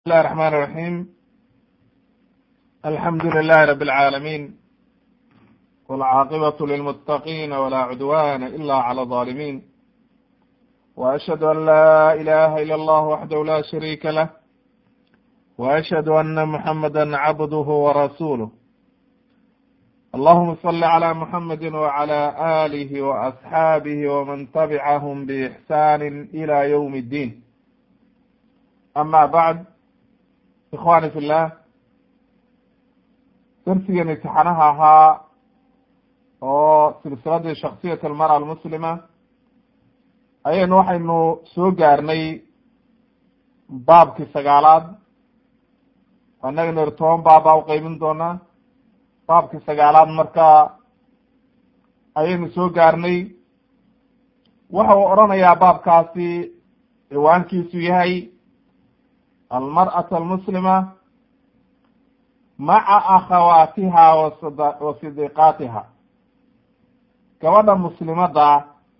الله الرحمن الرحيم الحمد لله رب العالمين والعاقبة للمتقين ولا عدوان إلا على الظالمين وأشهد أن لا إله إلا الله وحده لا شريك له وأشهد أن محمدا عبده ورسوله اللهم صل على محمد وعلى آله وأصحابه ومن تبعهم بإحسان إلى يوم الدين أما بعد ikhwani fi llah darsigan imtixaanaha ahaa oo silsiladii shaksiyat almara almuslima ayaynu waxaynu soo gaarnay baabkii sagaalaad annagana ir toban baab baa uqeybin doonaa baabkii sagaalaad marka ayaynu soo gaarnay waxa uu odhanayaa baabkaasi ciwaankiisu yahay almarأaة almuslima maca akhawaatiha wa sidiqaatiha gabadha muslimada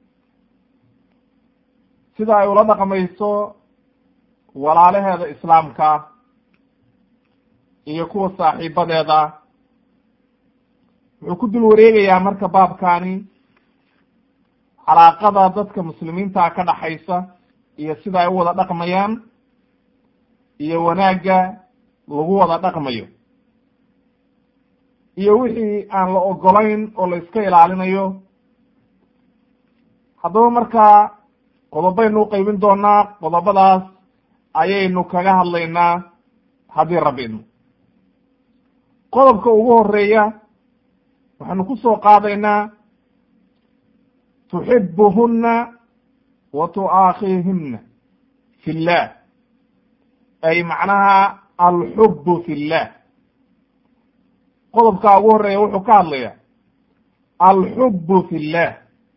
sida ay ula dhaqmayso walaalaheeda islaamka iyo kuwa saaxiibadeeda wuxuu ku dul wareegayaa marka baabkani calaaqada dadka muslimiinta ka dhaxaysa iyo sida ay u wada dhaqmayaan iyo wanaagga lagu wada dhaqmayo iyo wixii aan la ogolayn oo la iska ilaalinayo haddaba markaa qodobaynu uqeybin doonaa qodobadaas ayaynu kaga hadlaynaa haddii rabbi idmo qodobka ugu horeeya waxaanu ku soo qaadaynaa tuxibuhuna wa tu'aakhihina fi llah ay macnaha alxubu fi llah qodobkaa ugu horeeya wuxuu ka hadlaya alxubu fi llah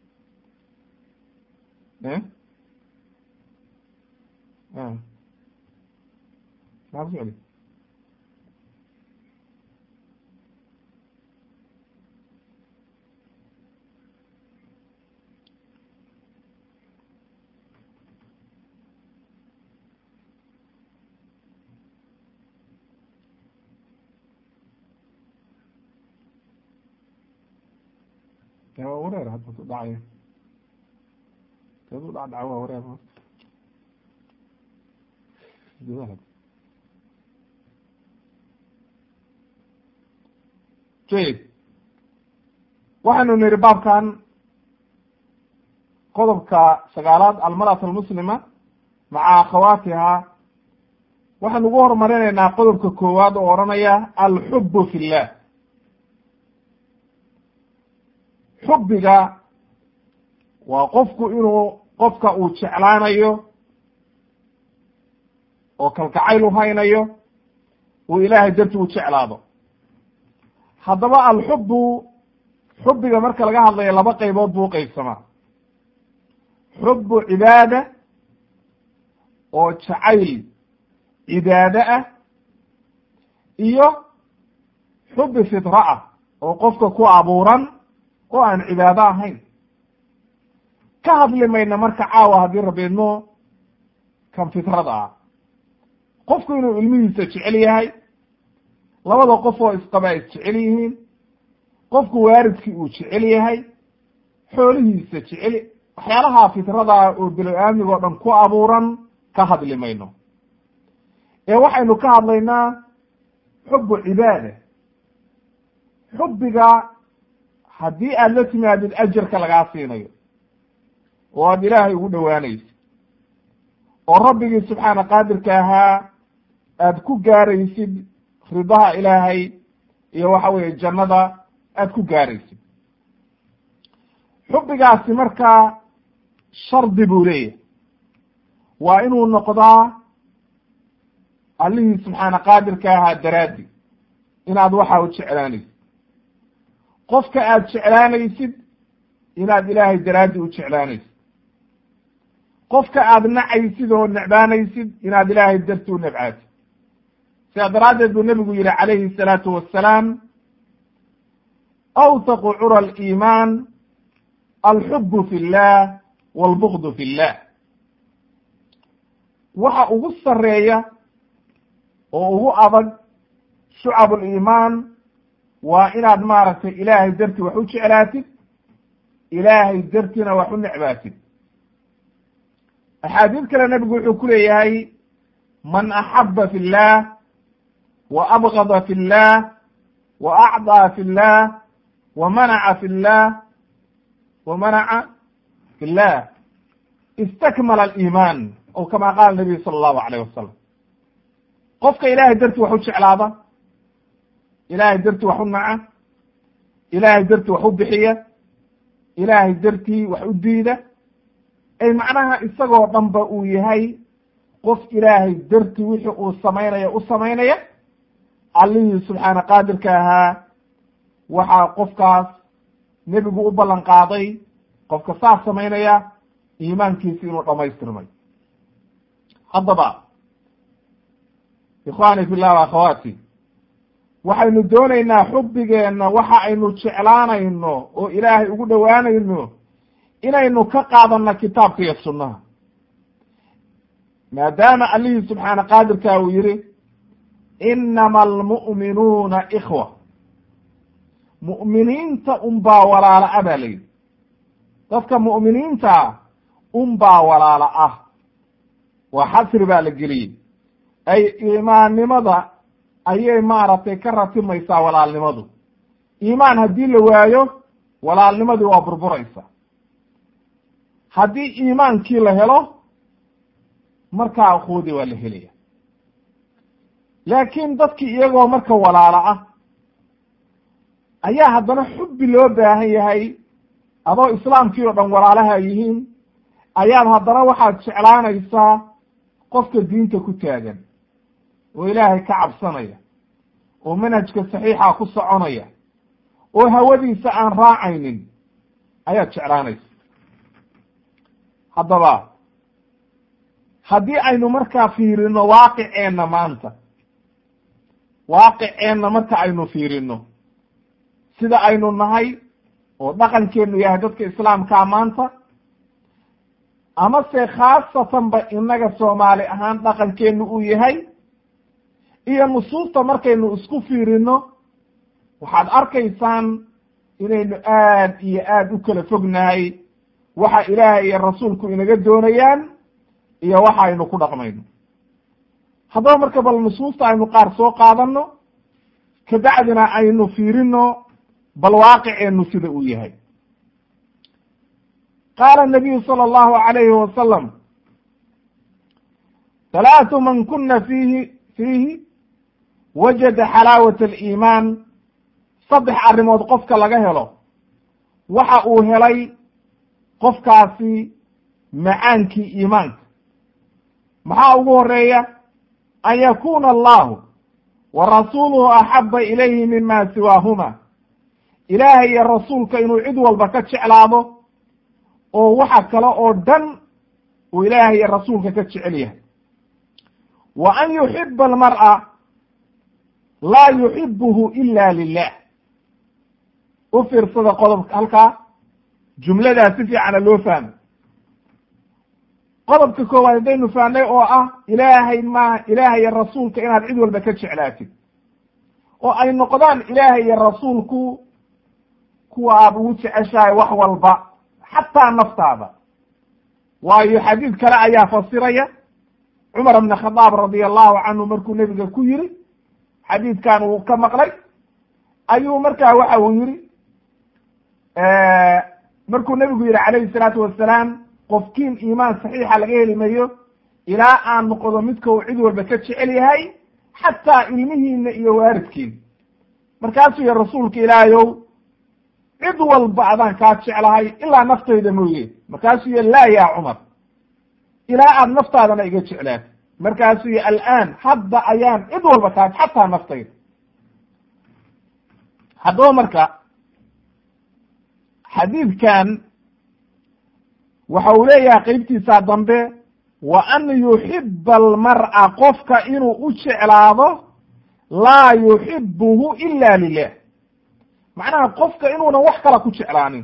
waa wareer hadda ku dhacaya teedu dhacdhaca waa wareer jayid waxaynu niri baabkan qodobka sagaalaad almarأaة almuslima maca akhawaatiha waxaynu ugu horumarinaynaa qodobka koowaad oo odhanaya alxubu fi llah xubbiga waa qofku inuu qofka uu jeclaanayo oo kalgacayl u haynayo uu ilaahay darti u jeclaado haddaba alxubbu xubbiga marka laga hadlayo laba qaybood buu uqeybsamaa xubbu cibaada oo jacayl cibaade ah iyo xubbi fitra ah oo qofka ku abuuran oo aan cibaado ahayn ka hadli mayna marka caawa haddii rabiidmo kan fitrada ah qofku inuu ilmihiisa jecel yahay labada qof oo isqaba ay isjecel yihiin qofku waaridkii uu jecel yahay xoolihiisa jecel waxyaalaha fitrada oo bilo-aamig oo dhan ku abuuran ka hadli mayno ee waxaynu ka hadlaynaa xubu cibaada xubbiga haddii aada la timaadid ajarka lagaa siinayo oo aada ilaahay ugu dhowaanaysid oo rabbigii subxaana qaadirka ahaa aada ku gaaraysid ridaha ilaahay iyo waxa weeye jannada aada ku gaaraysid xubbigaasi markaa shardi buu leeyahay waa inuu noqdaa allihii subxaana qaadirka ahaa daraaddi inaad waxa u jeclaanaysid qofka aada jeclaanaysid inaad ilaahay daraaddi u jeclaanaysid qofka aada nacaysid oo necbaanaysid inaad ilaahay darti u nebcaatid sidaa daraaddeed buu nebigu yihi calayhi salaatu wassalaam awthaqu cura aliimaan alxubu fi llah walbugdu fi llah waxa ugu sareeya oo ugu adag shucab uliimaan waa inaad maaragtay ilaahay dartii wax u jeclaatid ilaahay dartiina wax u necbaatid axaadiid kale nebigu wuxuu ku leeyahay man axaba fi llah wa abgada fi llah wa acdaa fi llah wa manaca fi llah wa manaca fi llah istakmala aliimaan o kama qaala nabiyu sala allahu alayh wasalam qofka ilaahay dartii wax u jeclaada ilaahay dartii wax u naca ilaahay dartii wax u bixiya ilaahay dartii wax u diida ay macnaha isagoo dhanba uu yahay qof ilaahay dartii wixii uu samaynaya u samaynaya allihii subxaana qaadirka ahaa waxaa qofkaas nebigu u ballan qaaday qofka saas samaynaya iimaankiisi inuu dhamaystirmay haddaba ikhwaani fillah wa akhawaati waxaynu doonaynaa xubbigeenna waxa aynu jeclaanayno oo ilaahay ugu dhowaanayno inaynu ka qaadanno kitaabka iyo sunnaha maadaama allihii subxaana qaadirka uu yihi inama almu'minuuna ikhwa mu'miniinta unbaa walaala a baa layidhi dadka mu'miniintaa unbaa walaala ah waa xasri baa la geliyey ay iimaannimada ayay maaragtay ka ratimaysaa walaalnimadu iimaan haddii la waayo walaalnimadii waa burburaysa haddii iimaankii la helo markaa akhuudii waa la helaya laakiin dadkii iyagoo marka walaalo ah ayaa haddana xubbi loo baahan yahay adoo islaamkii oo dhan walaalaha yihiin ayaad haddana waxaad jeclaanaysaa qofka diinta ku taagan oo ilaahay ka cabsanaya oo manhajka saxiixa ku soconaya oo hawadiisa aan raacaynin ayaad jeclaanaysa haddaba haddii aynu markaa fiirino waaqiceenna maanta waaqiceenna marka aynu fiirino sida aynu nahay oo dhaqankeenu yahay dadka islaamkaa maanta amase khaasatanba innaga soomaali ahaan dhaqankeenu uu yahay iyo nusuusta markaynu isku fiirino waxaad arkaysaan inaynu aad iyo aad u kala fognahay waxa ilaahay iyo rasuulku inaga doonayaan iyo waxa aynu ku dhaqmayno haddaba marka bal nusuusta aynu qaar soo qaadano kabacdina aynu fiirino bal waaqiceenu sida uu yahay qaala nabiyu sala allahu alayhi wasalam halaatu man kuna fiihi fiihi wajada xalaawat aliimaan saddex arrimood qofka laga helo waxa uu helay qofkaasi macaankii iimaanka maxaa ugu horeeya an yakuna allahu wa rasuuluhu axaba ilayhi mima siwaahuma ilaahay iyo rasuulka inuu cid walba ka jeclaado oo waxa kale oo dhan uu ilaahay iyo rasuulka ka jecel yahay wa an yuxiba almar'a laa yuxibuhu ila lilah u fiirsada qodobka halkaa jumladaa si fiicana loo fahmo qodobka koowaad haddaynu fahnay oo ah ilaahay ma ilaahay iyo rasuulka inaad cid walba ka jeclaatid oo ay noqdaan ilaahay iyo rasuulku kuwa aad ugu jeceshahay wax walba xataa naftaada waayo xadiid kale ayaa fasiraya cumar bn khadaab radia allahu canhu markuu nebiga ku yiri xadiidkan uu ka maqlay ayuu markaa waxa uu yihi markuu nebigu yihi calayhi salaatu wasalaam qofkiin iimaan saxiixa laga heli mayo ilaa aan noqdo midka uu cid walba ka jecel yahay xataa ilmihiina iyo waaridkiina markaasuu yihi rasuulka ilaahayow cid walba adaan kaa jeclahay ilaa naftayda mooye markaasuu yihi laa ya cumar ilaa aad naftaadana iga jeclaatay markaasuu yihi alaan hadda ayaan cid walba kaa xataa naftayda haddaba marka xadiidkan waxa uu leeyahay qeybtiisa dambe wa an yuxiba almar'a qofka inuu u jeclaado laa yuxibuhu ila lilah macnaha qofka inuunan wax kala ku jeclaanin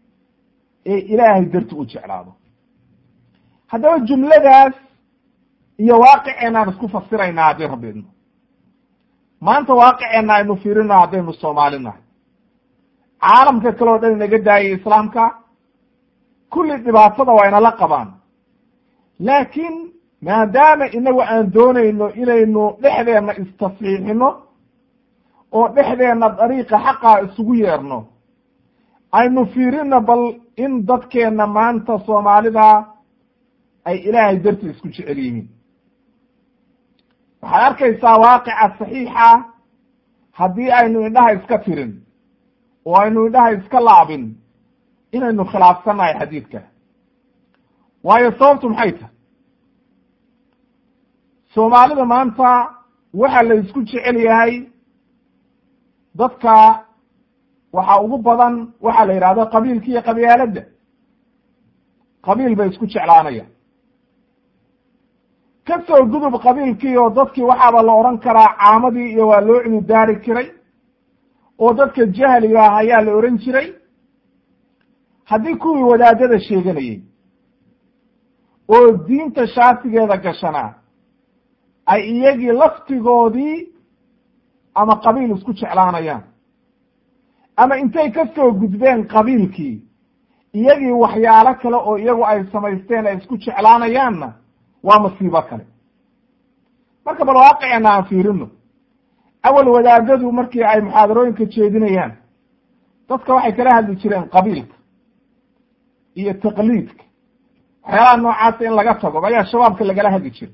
ee ilaahay darti u jeclaado haddaba jumladaas iyo waaqiceenaan isku fasiraynaa haddii rabbi idno maanta waaqiceenna aynu fiirino haddaynu soomaali nahay caalamka kale o dhan inaga daayay islaamka kulli dhibaatada waa inala qabaan laakiin maadaama inagu aan doonayno inaynu dhexdeenna istasxiixino oo dhexdeenna dariiqa xaqaa isugu yeerno aynu fiirino bal in dadkeenna maanta soomaalida ay ilaahay darti isku jecel yihiin waxaad arkaysaa waaqica saxiixa haddii aynu indhaha iska tirin oo aynu indhaha iska laabin inaynu khilaafsannahay xadiidka waayo sababtu maxay tahay soomaalida maanta waxa la isku jecel yahay dadka waxa ugu badan waxaa la yidhahdo qabiilka iyo qabyaaladda qabiil bay isku jeclaanayaan ka soo gudub qabiilkii oo dadkii waxaaba la odhan karaa caamadii iyo waa loo cududaari jiray oo dadka jahliga ah ayaa la odhan jiray haddii kuwii wadaadada sheeganayey oo diinta shaatigeeda gashanaa ay iyagii laftigoodii ama qabiil isku jeclaanayaan ama intay ka soo gudbeen qabiilkii iyagii waxyaalo kale oo iyagu ay samaysteen ay isku jeclaanayaanna waa masiibo kale marka bal waaqiceenna aan fiirino awal wadaadadu markii ay muxaadarooyinka jeedinayaan dadka waxay kala hadli jireen qabiilka iyo taqliidka waxyaalaha noocaasa in laga tago ayaa shabaabka lagala hadli jiray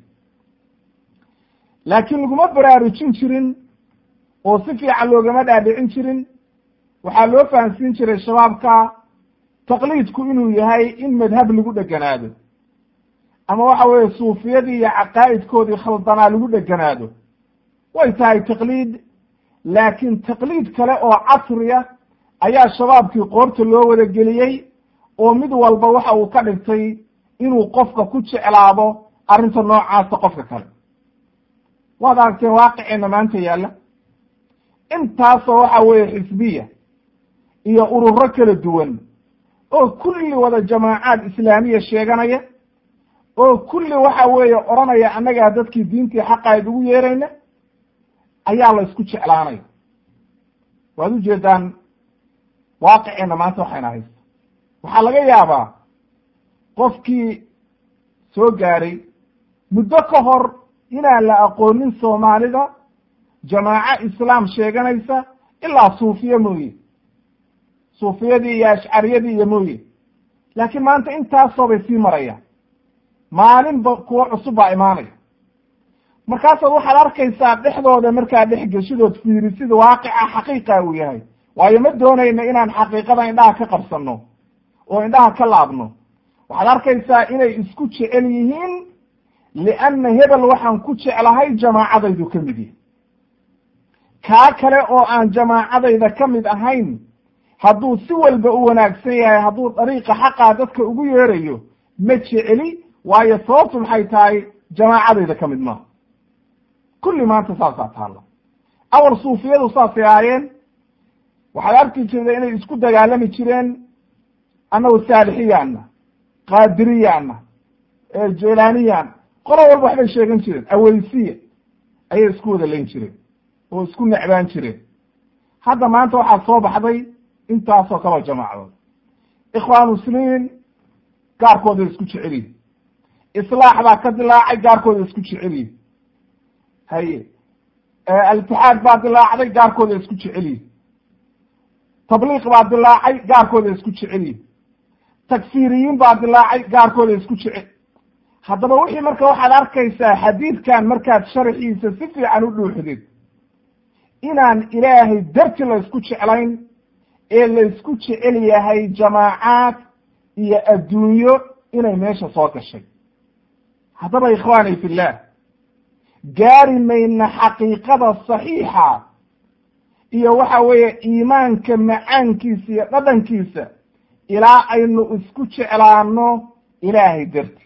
laakiin laguma baraarujin jirin oo si fiican loogama dhaadhicin jirin waxaa loo fahamsiin jiray shabaabka taqliidku inuu yahay in madhab lagu dheganaado ama waxa weeye suufiyadii iyo caqaa'idkoodii khaldanaa lagu dheganaado way tahay taqliid laakiin taqliid kale oo casriya ayaa shabaabkii qoorta loo wada geliyey oo mid walba waxa uu ka dhigtay inuu qofka ku jeclaado arrinta noocaasa qofka kale waad aragteen waaqiceenna maanta yaalla intaasoo waxa weeye xisbiya iyo ururo kala duwan oo kulli wada jamaacaad islaamiya sheeganaya oo kulli waxa weeye odhanaya annagaa dadkii diintii xaqayd ugu yeerayna ayaa la isku jeclaanaya waad ujeedaan waaqiceenna maanta waxayna haysta waxaa laga yaabaa qofkii soo gaadhay muddo ka hor inaan la aqoonin soomaalida jamaaco islaam sheeganaysa ilaa suufiye mooye suufiyadii iyo ashcariyadii iyo mooye laakiin maanta intaasoo bay sii marayaan maalinba kuwo cusub baa imaanaya markaasaad waxaad arkaysaa dhexdooda markaa dhex geshidood fiirisida waaqica xaqiiqa uu yahay waayo ma doonayno inaan xaqiiqada indhaha ka qabsanno oo indhaha ka laabno waxaad arkaysaa inay isku jecel yihiin lianna hebel waxaan ku jeclahay jamaacadaydu ka mid yahay kaa kale oo aan jamaacadayda ka mid ahayn hadduu si walba u wanaagsan yahay hadduu dariiqa xaqaa dadka ugu yeerayo ma jeceli waayo sababtu maxay tahay jamaacadayda ka mid maaha kulli maanta saasaa taalla awal suufiyadu saasay ahaayeen waxaad arki jirta inay isku dagaalami jireen annagu saalixiyaana qaadiriyaana jelaaniyaan qolo walba waxbay sheegan jireen aweysiya ayay isku wada layn jireen oo isku necbaan jireen hadda maanta waxaa soo baxday intaasoo kaloo jamaacadood ikhwaan muslimiin gaarkooda isku jecel yihin islaax baa ka dilaacay gaarkooda isku jecel yihin haye alitixaad baa dilaacday gaarkooda isku jecel yihin tabliiq baa dilaacay gaarkooda isku jecel yihin takfiriyiin baa dilaacay gaarkooda isku jecel haddaba wixii marka waxaad arkaysaa xadiidkan markaad sharxiisa si fiican u dhuuxdid inaan ilaahay darti la isku jeclayn ee la isku jecel yahay jamaacaad iyo adduunyo inay meesha soo gashay haddaba ikhwaani fillah gaari mayna xaqiiqada saxiixa iyo waxa weeye iimaanka macaankiisa iyo dhadhankiisa ilaa aynu isku jeclaano ilaahay darti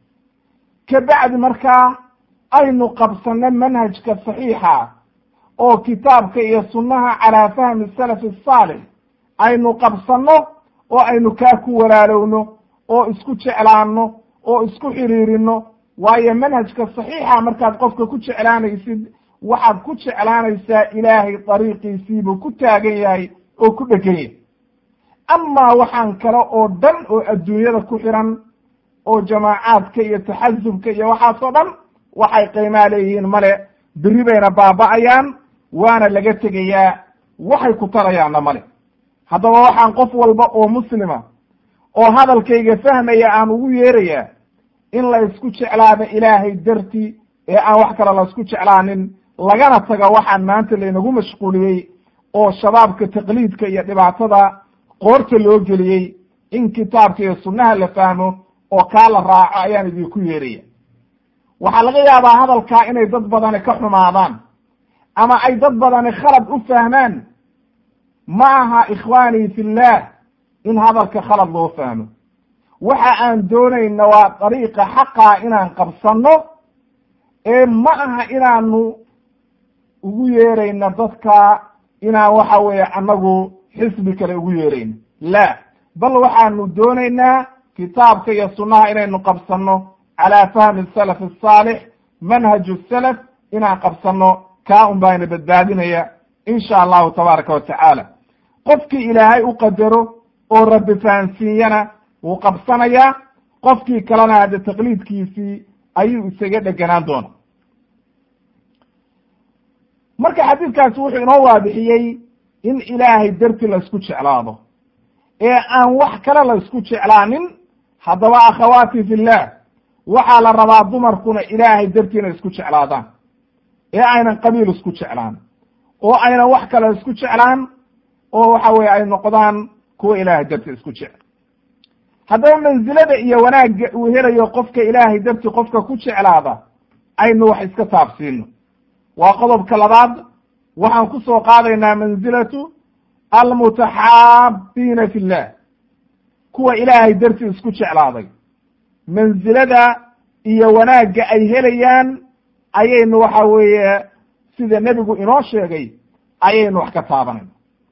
ka bacdi markaa aynu qabsanno manhajka saxiixa oo kitaabka iyo sunnaha calaa fahmi salafi asaalix aynu qabsanno oo aynu kaa ku walaalowno oo isku jeclaanno oo isku xiriirino waayo manhajka saxiixa markaad qofka ku jeclaanaysid waxaad ku jeclaanaysaa ilaahay dariiqiisiibuu ku taagan yahay oo ku dhegan yahay amaa waxaan kale oo dhan oo adduunyada ku xiran oo jamaacaadka iyo taxasubka iyo waxaasoo dhan waxay qiimaa leeyihiin male berri bayna baaba'ayaan waana laga tegayaa waxay ku tarayaanna male haddaba waxaan qof walba oo muslima oo hadalkayga fahmaya aan ugu yeerayaa in la isku jeclaado ilaahay darti ee aan wax kale la isku jeclaanin lagana taga waxaan maanta laynagu mashquuliyey oo shabaabka taqliidka iyo dhibaatada qoorta loo geliyey in kitaabka iyo sunnaha la fahmo oo kaa la raaco ayaan idinku yeeraya waxaa laga yaabaa hadalkaa inay dad badani ka xumaadaan ama ay dad badani khalad u fahmaan ma aha ikhwaanii fillah in hadalka khalad loo fahmo waxa aan doonayna waa dariiqa xaqaa inaan qabsanno ee ma aha inaanu ugu yeerayna dadka inaan waxa weeye annagu xisbi kale ugu yeerayno la bal waxaanu doonaynaa kitaabka iyo sunnaha inaynu qabsanno calaa fahmi salaf asaalix manhaju salaf inaan qabsanno kaa un baana badbaadinaya insha allahu tabaaraka wa tacaala qofkii ilaahay u qadaro oo rabbi fahansiiyana wuu qabsanayaa qofkii kalena hadde taqliidkiisii ayuu isaga dheganaan doona marka xadiidkaasi wuxuu inoo waadixiyey in ilaahay darti la isku jeclaado ee aan wax kale la isku jeclaanin haddaba akhawaati fillah waxaa la rabaa dumarkuna ilaahay darti inay isku jeclaadaan ee aynan qabiil isku jeclaan oo aynan wax kale isku jeclaan oo waxa weye ay noqdaan kuwa ilaahay darti isku jecel haddaba mansilada iyo wanaagga uu helayo qofka ilaahay darti qofka ku jeclaada aynu wax iska taabsiino waa qodobka labaad waxaan ku soo qaadaynaa mansilatu almutaxaabiina fi llah kuwa ilaahay darti isku jeclaaday mansilada iyo wanaagga ay helayaan ayaynu waxa weeye sida nebigu inoo sheegay ayaynu wax ka taabanayna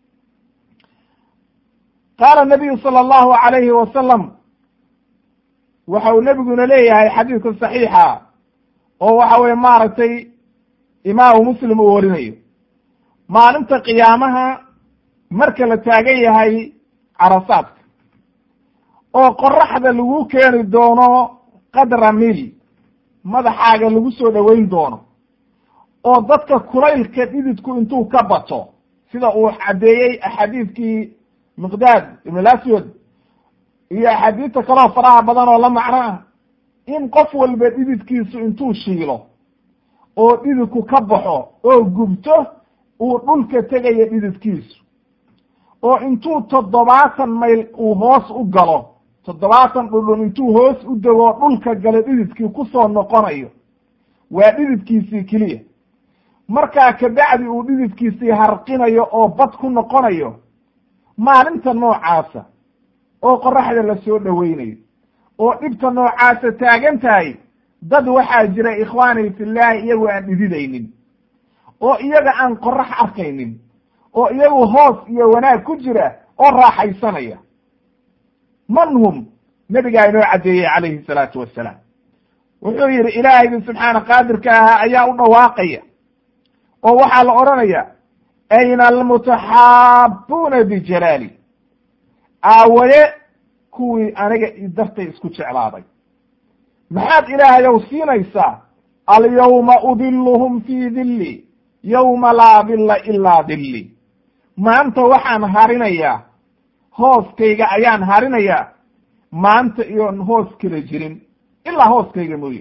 qaala nabiyu sala allahu alayhi wasalam waxa uu nebiguna leeyahay xadiidka saxiixa oo waxa weye maaragtay imaamu muslim uu warinayo maalinta qiyaamaha marka la taagan yahay carasaadka oo qoraxda lagu keeni doono qadra mil madaxaaga lagu soo dhoweyn doono oo dadka kulaylka dhididku intuu ka bato sida uu caddeeyey axaadiidkii miqdaad ibn aswad iyo axaadiidta kaloo faraha badan oo la macno ah in qof walba dhididkiisu intuu shiilo oo dhididku ka baxo oo gubto uu dhulka tegayo dhididkiisu oo intuu toddobaatan mayl uu hoos u galo toddobaatan dhudhun intuu hoos u dego dhulka galo dhididkii kusoo noqonayo waa dhididkiisii keliya markaa kabacdi uu dhididkiisii harqinayo oo bad ku noqonayo maalinta noocaasa oo qoraxda la soo dhoweynayo oo dhibta noocaasa taagan tahay dad waxaa jira ikhwaani fillahi iyagu aan dhididaynin oo iyaga aan qorax arkaynin oo iyagu hoos iyo wanaag ku jira oo raaxaysanaya man hum nebigaa inoo caddeeyey calayhi salaatu wassalaam wuxuu yidhi ilaahaygi subxaana qaadirka ahaa ayaa u dhawaaqaya oo waxaa la odhanaya ayna almutaxaabuuna bijalaali aawaye kuwii aniga dartay isku jeclaaday maxaad ilaahayow siinaysaa alyawma udiluhum fii dilli yowma laa dilla ilaa dilli maanta waxaan harinayaa hooskayga ayaan harinayaa maanta iyoon hoos kala jirin ilaa hooskayga mooye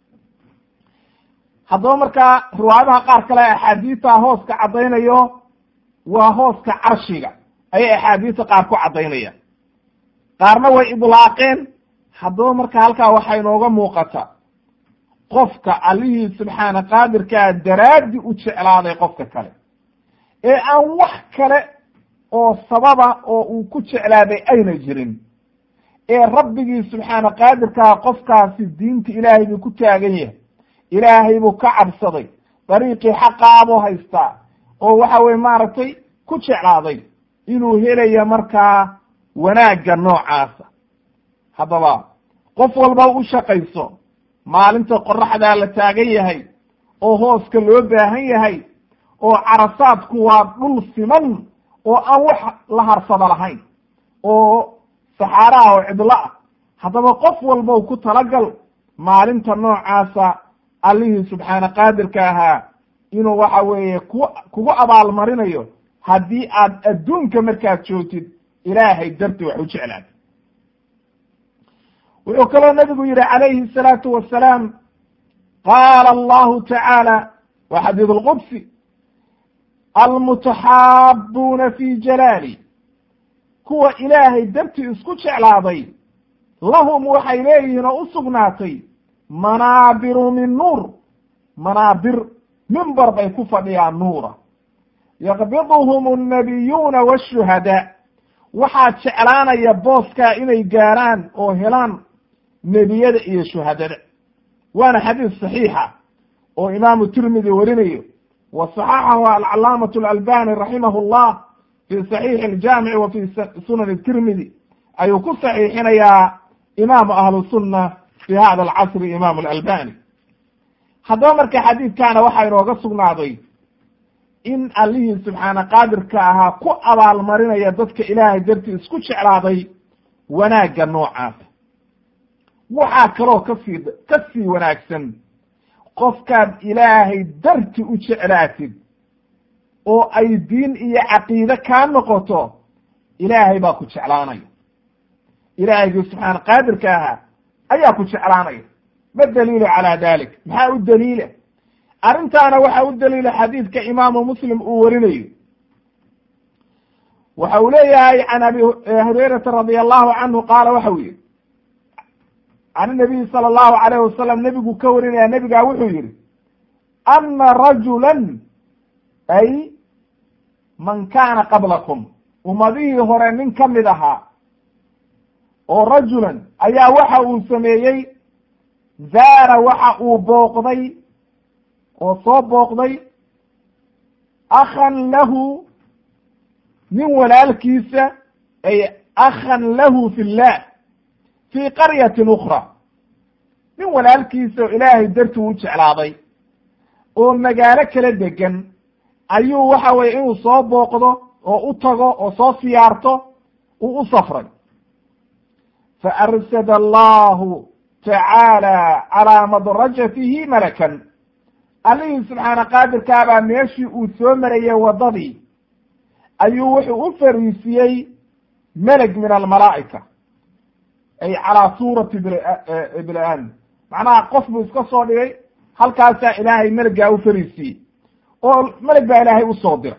haddaba markaa riwaayadaha qaar kale axaadiista hooska caddaynayo waa hooska carshiga ayay axaadiista qaar ku caddaynayaan qaarna way idlaaqeen haddaba marka halkaa waxaa inooga muuqata qofka allihii subxaana qaadirkaa daraaddi u jeclaaday qofka kale ee aan wax kale oo sababa oo uu ku jeclaaday ayna jirin ee rabbigii subxaana qaadirkaa qofkaasi diinta ilaahay buu ku taagan yahay ilaahay buu ka cabsaday dariiqii xaqaabuu haystaa oo waxa weye maaragtay ku jeclaaday inuu helaya markaa wanaagga noocaasa haddaba qof walba u shaqayso maalinta qoraxdaa la taagan yahay oo hooska loo baahan yahay oo carasaadku waa dhul siman oo aan wax la harsada lahayn oo saxaaraha oo cidlo ah haddaba qof walbow ku talagal maalinta noocaasa allihii subxaana qaadirka ahaa inuu waxa weeye ku kugu abaalmarinayo haddii aad adduunka markaad joogtid ilaahay darti wax u jeclaatid wuxuu kaloo nabigu yihi calayhi الsalaatu wasalaam qaala allahu tacaala wa xadiid اlqudsi almutaxaabuuna fi jalaali kuwa ilaahay darti isku jeclaaday lahum waxay leeyihiin oo u sugnaatay manaabiru min nuur manaabir mimbar bay ku fadhiyaan nuura yaqbiduhum annabiyuuna waashuhadaa waxaa jeclaanaya booskaa inay gaaraan oo helaan nebiyada iyo shuhadada waana xadiis saxiixa oo imaamu tirmidi warinayo wa saxaxahu alcalaamatu alalbani raximahu llah fi saxiixi aljaamici wa fi sunani tirmidi ayuu ku saxiixinayaa imaamu ahlu sunna fi hada alcasri imaamu alalbani haddaba marka xadiidkaana waxaa inooga sugnaaday in allihii subxaana qaadirka ahaa ku abaalmarinaya dadka ilaahay dartii isku jeclaaday wanaagga noocaas waxaa kaloo kasii ka sii wanaagsan qofkaad ilaahay darti u jeclaatid oo ay diin iyo caqiide kaa noqoto ilaahay baa ku jeclaanaya ilaahaygi subxaana qaadirka ahaa ayaa ku jeclaanaya ma daliilu calaa dalik maxaa u daliila arrintaana waxaa u daliila xadiidka imaamu muslim uu warinayo waxa uu leeyahay can abi hurayrata radi allahu canhu qaala waxa uu yihi can nabiyi sala allahu alayh wasalam nebigu ka warinaya nebigaa wuxuu yihi ana rajulan ay man kaana qablakum ummadihii hore nin ka mid ahaa oo rajulan ayaa waxa uu sameeyey zaara waxa uu booqday oo soo booqday akhan lahu nin walaalkiisa ay akhan lahu fi llah fii qaryatin ukra nin walaalkiisa oo ilaahay dartii u jeclaaday oo magaalo kala degan ayuu waxa weye inuu soo booqdo oo u tago oo soo siyaarto uu u safray fa arsada allahu tacaala calaa madrajatihi malakan allihii subxaana qaadirkaabaa meeshii uu soo marayey waddadii ayuu wuxuu u fariisiyey meleg min almalaa'ika ay calaa suurati ibni aadam macnaha qof buu iska soo dhigay halkaasaa ilaahay meleggaa u fariisiyey oo meleg baa ilaahay usoo diray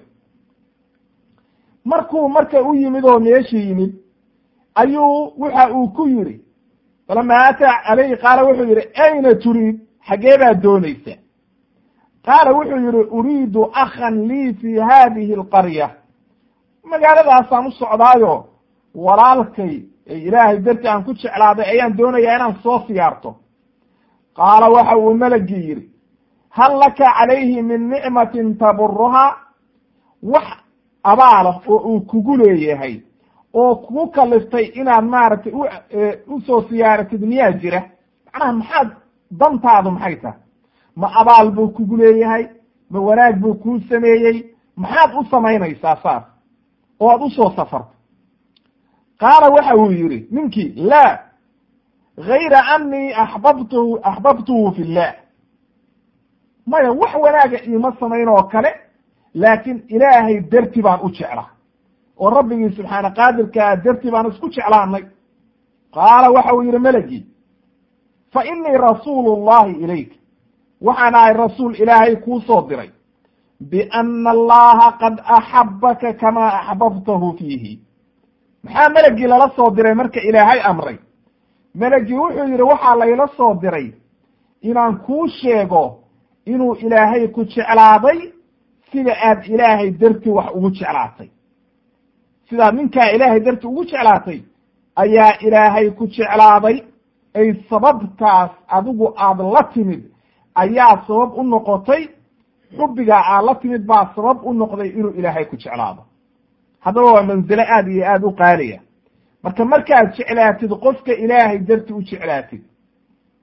markuu marka u yimid oo meeshii yimid ayuu waxa uu ku yidhi falama ataa calayhi qaala wuxuu yihi ayna turiid xaggee baad doonaysa qaala wuxuu yihi uriidu akhan lii fi hadihi alqarya magaaladaasaan u socdaayo walaalkay ilaahay darti aan ku jeclaaday ayaan doonayaa inaan soo siyaarto qaala waxa uu melagii yidhi hal laka calayhi min nicmatin taburuhaa wax abaala oo uu kugu leeyahay oo kugu kaliftay inaad maaragtay u usoo siyaaratid miyaa jira macnaha maxaad dantaadu maxay tahay ma abaal buu kugu leeyahay ma wanaag buu kuu sameeyey maxaad u samaynaysaa saas oo aad usoo safarto qaala waxa uu yidhi ninkii laa gayra anii axbabtuhu axbabtuhu fi llah maya wax wanaaga iima samayn oo kale laakiin ilaahay darti baan u jeclaa oo rabbigii subxaana qaadirkaa darti baan isku jeclaanay qaala waxa uu yidhi melagii fa inii rasuulu llahi ilayk waxaan ahay rasuul ilaahay kuu soo diray biana allaha qad axabaka kamaa axbabtahu fiihi maxaa melagii lala soo diray marka ilaahay amray melagii wuxuu yidhi waxaa layla soo diray inaan kuu sheego inuu ilaahay ku jeclaaday sida aad ilaahay darti wax ugu jeclaatay sidaad ninkaa ilaahay darti ugu jeclaatay ayaa ilaahay ku jeclaaday ay sababtaas adigu aad la timid ayaa sabab u noqotay xubbigaa aad la timid baa sabab u noqday inuu ilaahay ku jeclaado haddaba waa manzilo aad iyo aad u qaaliya marka markaad jeclaatid qofka ilaahay darti u jeclaatid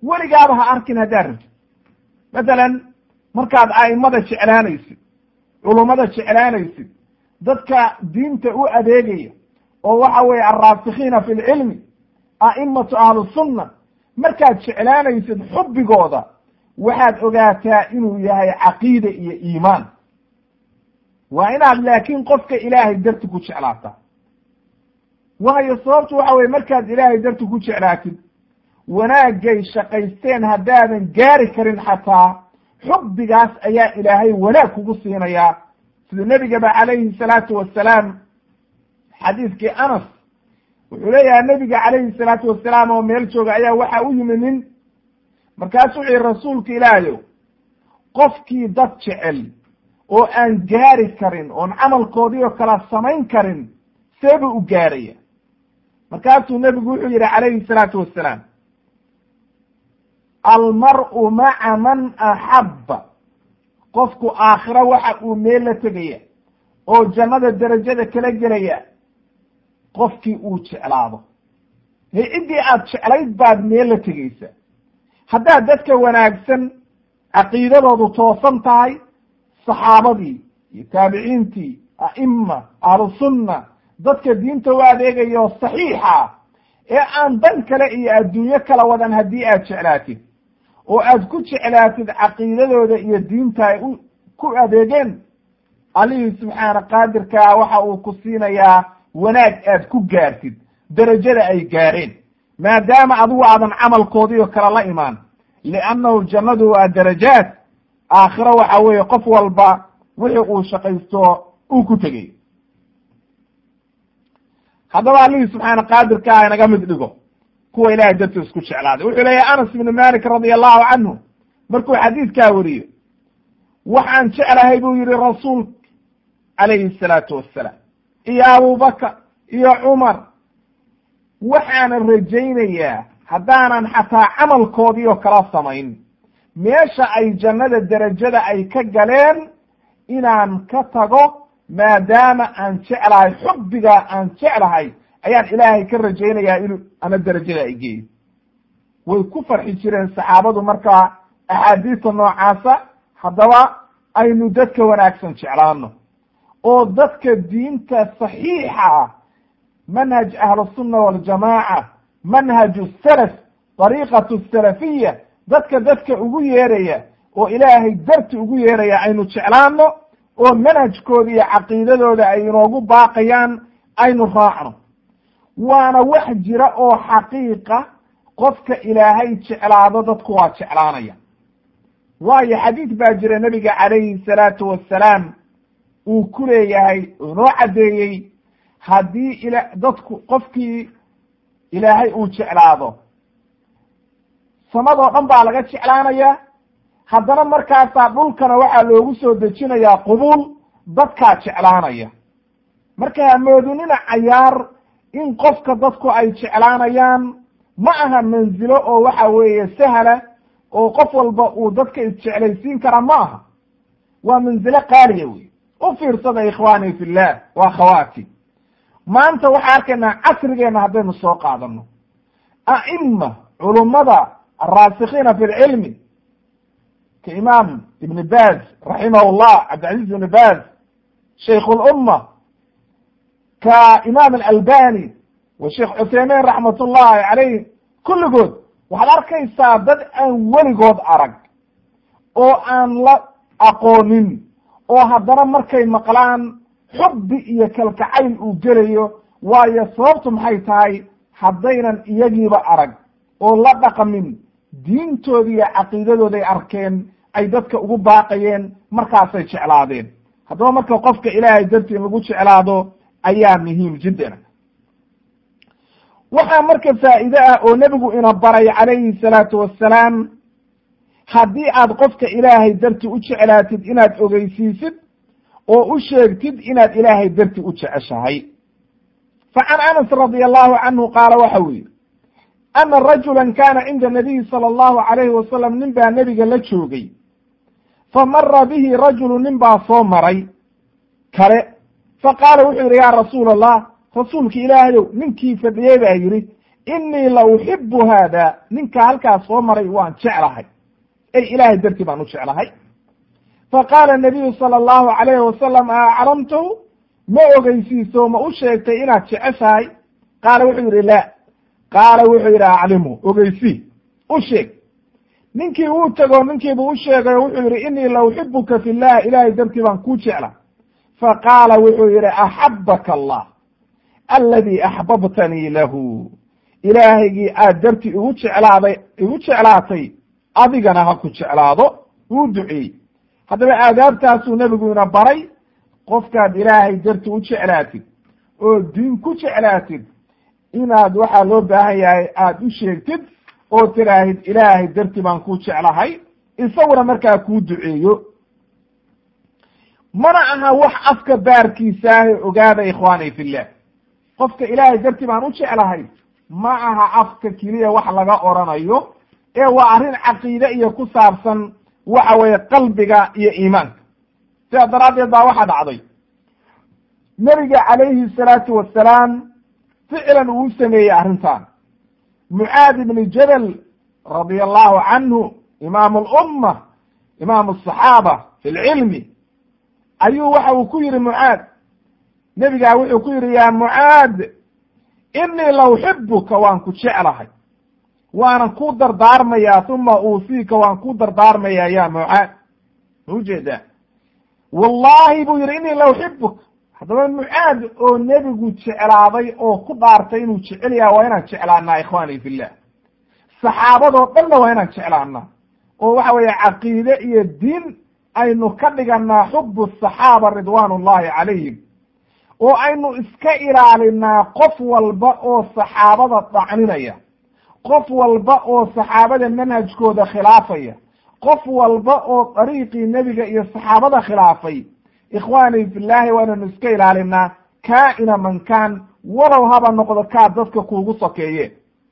weligaaba ha arkin haddaad rabtid mathalan markaad a'imada jeclaanaysid culummada jeclaanaysid dadka diinta u adeegaya oo waxa weeye alraasikiina fi lcilmi a'imatu ahlusunna markaad jeclaanaysid xubbigooda waxaad ogaataa inuu yahay caqiide iyo iimaan waa inaad laakiin qofka ilaahay darti ku jeclaataa waayo sababtu waxa weye markaad ilaahay darti ku jeclaatid wanaagay shaqaysteen haddaadan gaari karin xataa xubbigaas ayaa ilaahay wanaag kugu siinayaa sida nebigaba calayhi salaatu wasalaam xadiiskii anas wuxuu leeyahay nebiga calayhi salaatu wasalaam oo meel jooga ayaa waxa u yimi nin markaasu wuxu yihi rasuulka ilaahayow qofkii dad jecel oo aan gaari karin oon camalkoodii oo kala samayn karin seebuu u gaaraya markaasuu nebigu wuxuu yihi calayhi salaatu wasalaam almar'u maca man axabba qofku aakhiro waxa uu meel la tegaya oo jannada derajada kala gelaya qofkii uu jeclaado he ciddii aad jeclayd baad meel la tegaysa haddaad dadka wanaagsan caqiidadoodu toosan tahay saxaabadii iyo taabiciintii a'ima ahlusunna dadka diinta u adeegayo saxiixa ee aan dan kale iyo adduunyo kala wadan haddii aad jeclaatid oo aad ku jeclaatid caqiidadooda iyo diinta ay u ku adeegeen allihii subxaana qaadirkaa waxa uu ku siinayaa wanaag aad ku gaartid derajada ay gaareen maadaama adigu aadan camalkoodii oo kale la imaan liannahu jannadu waa darajaat aakhiro waxa weeye qof walba wixii uu shaqaysto uu ku tegay haddaba allihii subxaana qaadirka ah inaga mid dhigo kuwa ilahay dartiis ku jeclaaday wuxuu leeyahay anas ibnu malik radia allahu canhu markuu xadiidkaa wariyo waxaan jeclahay buu yihi rasuulka calayhi salaatu wassalaam iyo abubakar iyo cumar waxaanan rajaynayaa haddaanan xataa camalkoodii oo kala samayn meesha ay jannada derajada ay ka galeen inaan ka tago maadaama aan jeclahay xubbigaa aan jeclahay ayaan ilaahay ka rajaynayaa inuu ama derajada ay geeyo way ku farxi jireen saxaabadu markaa axaadiista noocaasa haddaba aynu dadka wanaagsan jeclaano oo dadka diinta saxiixa ah manhaj ahlusunna waljamaaca manhaju salaf dariiqatu salafiya dadka dadka ugu yeeraya oo ilaahay darti ugu yeeraya aynu jeclaano oo manhajkooda iyo caqiidadooda ay inoogu baaqayaan aynu raacno waana wax jira oo xaqiiqa qofka ilaahay jeclaado dadku waa jeclaanaya waayo xadiid baa jira nebiga calayhi salaatu wassalaam uu ku leeyahay inoo caddeeyey haddii ila dadku qofkii ilaahay uu jeclaado samadoo dhan baa laga jeclaanayaa haddana markaasaa dhulkana waxaa loogu soo dejinayaa qubuul dadkaa jeclaanaya marka hamoodinina cayaar in qofka dadku ay jeclaanayaan ma aha manzilo oo waxa weeye sahla oo qof walba uu dadka isjeclaysiin kara ma aha waa manzilo qaaliya wey u fiirsada ikhwaani fillah waa khawaati maanta waxaa arkaynaa casrigeena haddaynu soo qaadano a'ima culummada alraasikiina fi lcilmi ka imaam ibn baz raximah llah cabdilcaziz ibn baz shaykh lumma ka imaam alalbani wa sheekh cuthaymin raxmat ullahi calayh kulligood waxaad arkaysaa dad aan weligood arag oo aan la aqoonin oo haddana markay maqlaan xubbi iyo kalkacayl uu gelayo waayo sababtu maxay tahay haddaynan iyagiiba arag oo la dhaqmin diintooda iyo caqiidadooday arkeen ay dadka ugu baaqayeen markaasay jeclaadeen haddaba marka qofka ilaahay dartii lagu jeclaado ayaa muhiim jiddan waxaa marka faa'iide ah oo nebigu ina baray calayhi salaatu wassalaam haddii aad qofka ilaahay darti u jeclaatid inaad ogeysiisid oo u sheegtid inaad ilaahay darti u jeceshahay fa can anas radia allahu canhu qaala waxa uu yihi ana rajula kana cinda nabiyi sala allahu alayhi wasalam nin baa nebiga la joogay fa mara bihi rajulu nin baa soo maray kale fa qaala wuxuu yidhi yaa rasuula allah rasuulka ilaahayow ninkii fadhiyey baa yidhi inii la uxibu haada ninka halkaas soo maray waan jeclahay ey ilaahay dartii baan u jeclahay faqaala nabiyu sala allahu alayhi wasalam aclamtahu ma ogeysiiso ma u sheegtay inaad jeceshahay qaala wuxuu yidhi la qaala wuxuu yidhi aclimhu ogeysii u sheeg ninkii wuu tego ninkiibuu u sheegay o wuxuu yidhi inii la uxibuka fi llah ilaahay dartii baan kuu jecla faqaala wuxuu yidhi axabaka allah aladi axbabtanii lahu ilaahaygii aad dartii igu jeclaaday igu jeclaatay adigana ha ku jeclaado wuu duceeyey haddaba aadaabtaasuu nebigu ina baray qofkaad ilaahay darti u jeclaatid oo diin ku jeclaatid inaad waxaa loo baahan yahay aada u sheegtid oo tiraahid ilaahay darti baan ku jeclahay isaguna markaa kuu duceeyo mana aha wax afka baarkiisaahe ogaada ikhwaani fillah qofka ilaahay darti baan u jeclahay ma aha afka keliya wax laga oranayo ee waa arrin caqiide iyo ku saabsan waxa weeye qalbiga iyo iimaanka sidaa daraaddeed baa waxaa dhacday nebiga calayhi salaatu wasalaam ficlan uu sameeyey arrintan mucaad ibni jabal radia allahu canhu imaamu alumma imaamu asaxaaba fi lcilmi ayuu waxa uu ku yihi mucaad nebigaa wuxuu ku yihi ya mucaad inii la uxibuka waan ku jeclahay waanan ku dardaarmayaa uma uusiika waan ku dardaarmayaa ya mucaad ma ujeedaa wallahi buu yihi inii la uxibuka haddaba mucaad oo nebigu jeclaaday oo ku dhaartay inuu jecel yaha waa inaan jeclaanaa ikhwaani fillah saxaabadoo dhanna waa inaan jeclaanaa oo waxa weeye caqiide iyo diin aynu ka dhiganaa xubu saxaaba ridwaan ullahi calayhim oo aynu iska ilaalinaa qof walba oo saxaabada dhacninaya qof walba oo saxaabada manhajkooda khilaafaya qof walba oo dariiqii nebiga iyo saxaabada khilaafay ikhwaani fillahi waa inaynu iska ilaalinaa kaa-ina man kaan walow haba noqdo kaa dadka kuugu sokeeye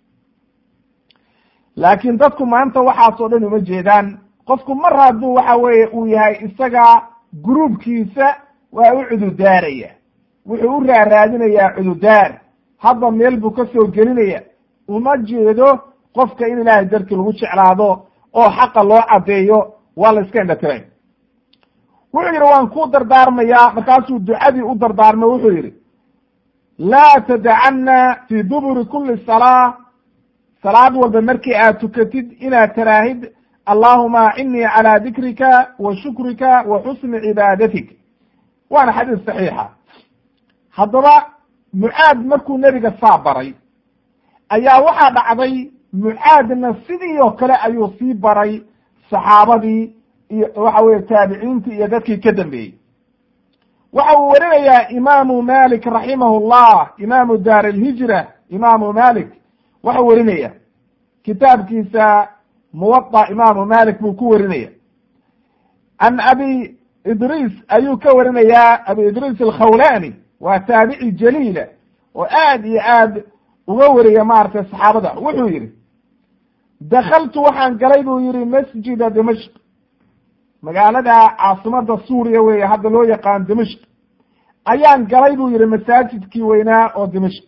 laakiin dadku maanta waxaasoo dhan uma jeedaan qofku mar hadduu waxa weeye uu yahay isaga gruubkiisa waa u cududaaraya wuxuu u raaraadinayaa cududaar hadba meel buu ka soo gelinaya uma jeedo qofka in ilaahay dartii lagu jeclaado oo xaqa loo caddeeyo waa la iska indhatiray wuxuu yidhi waan ku dardaarmayaa markaasuu ducadii u dardaarmay wuxuu yidhi laa tadacana fii duburi kuli salaa salaad walba markii aad tukatid inaad taraahid allahuma acinnii calaa dikrika wa shukrika wa xusni cibaadatik waana xadiis saxiixa haddaba mucaad markuu nebiga saa baray ayaa waxaa dhacday mucaadna sidii oo kale ayuu sii baray saxaabadii iyo waxa weye taabiciintii iyo dadkii ka dambeeyey waxa uu warinayaa imaamu malik raximahu llah imaamu daar alhijra imaamu malik waxau warinaya kitaabkiisa muwaطa imaamu malik buu ku warinaya can abi idriis ayuu ka warinayaa abi idriis alkhawlani waa taabici jaliila oo aad iyo aad uga wariya maaragtay saxaabada wuxuu yihi dakaltu waxaan galay buu yihi masjida dimashq magaalada caasimada suuriya weeye hadda loo yaqaan dimashq ayaan galay buu yihi masaajidkii weynaa oo dimashq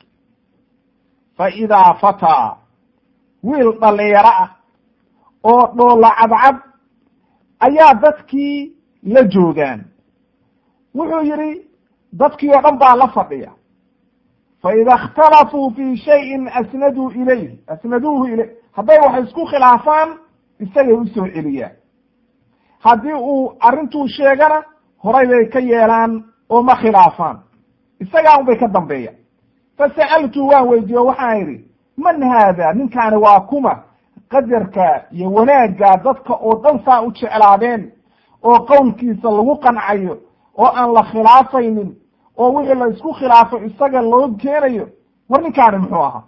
fa idaa fataa wiil dhalinyaro ah oo dhoola cadcad ayaa dadkii la joogaan wuxuu yihi dadkii oo dhan baa la fadhiya fa ida اkhtalafuu fi shayin asnaduu ilayh asnaduuhu ilayh hadday wax isku khilaafaan isagay usoo celiyaan haddii uu arrintuu sheegana horay bay ka yeelaan oo ma khilaafaan isagaa un bay ka dambeeyaan fasa'altu waan weydiiyo waxaan idhi man haada ninkaani waa kuma qadarka iyo wanaagga dadka oo dhan saa u jeclaadeen oo qowlkiisa lagu qancayo oo aan la khilaafaynin oo wixii la isku khilaafo isaga loo keenayo war ninkaani muxuu ahaa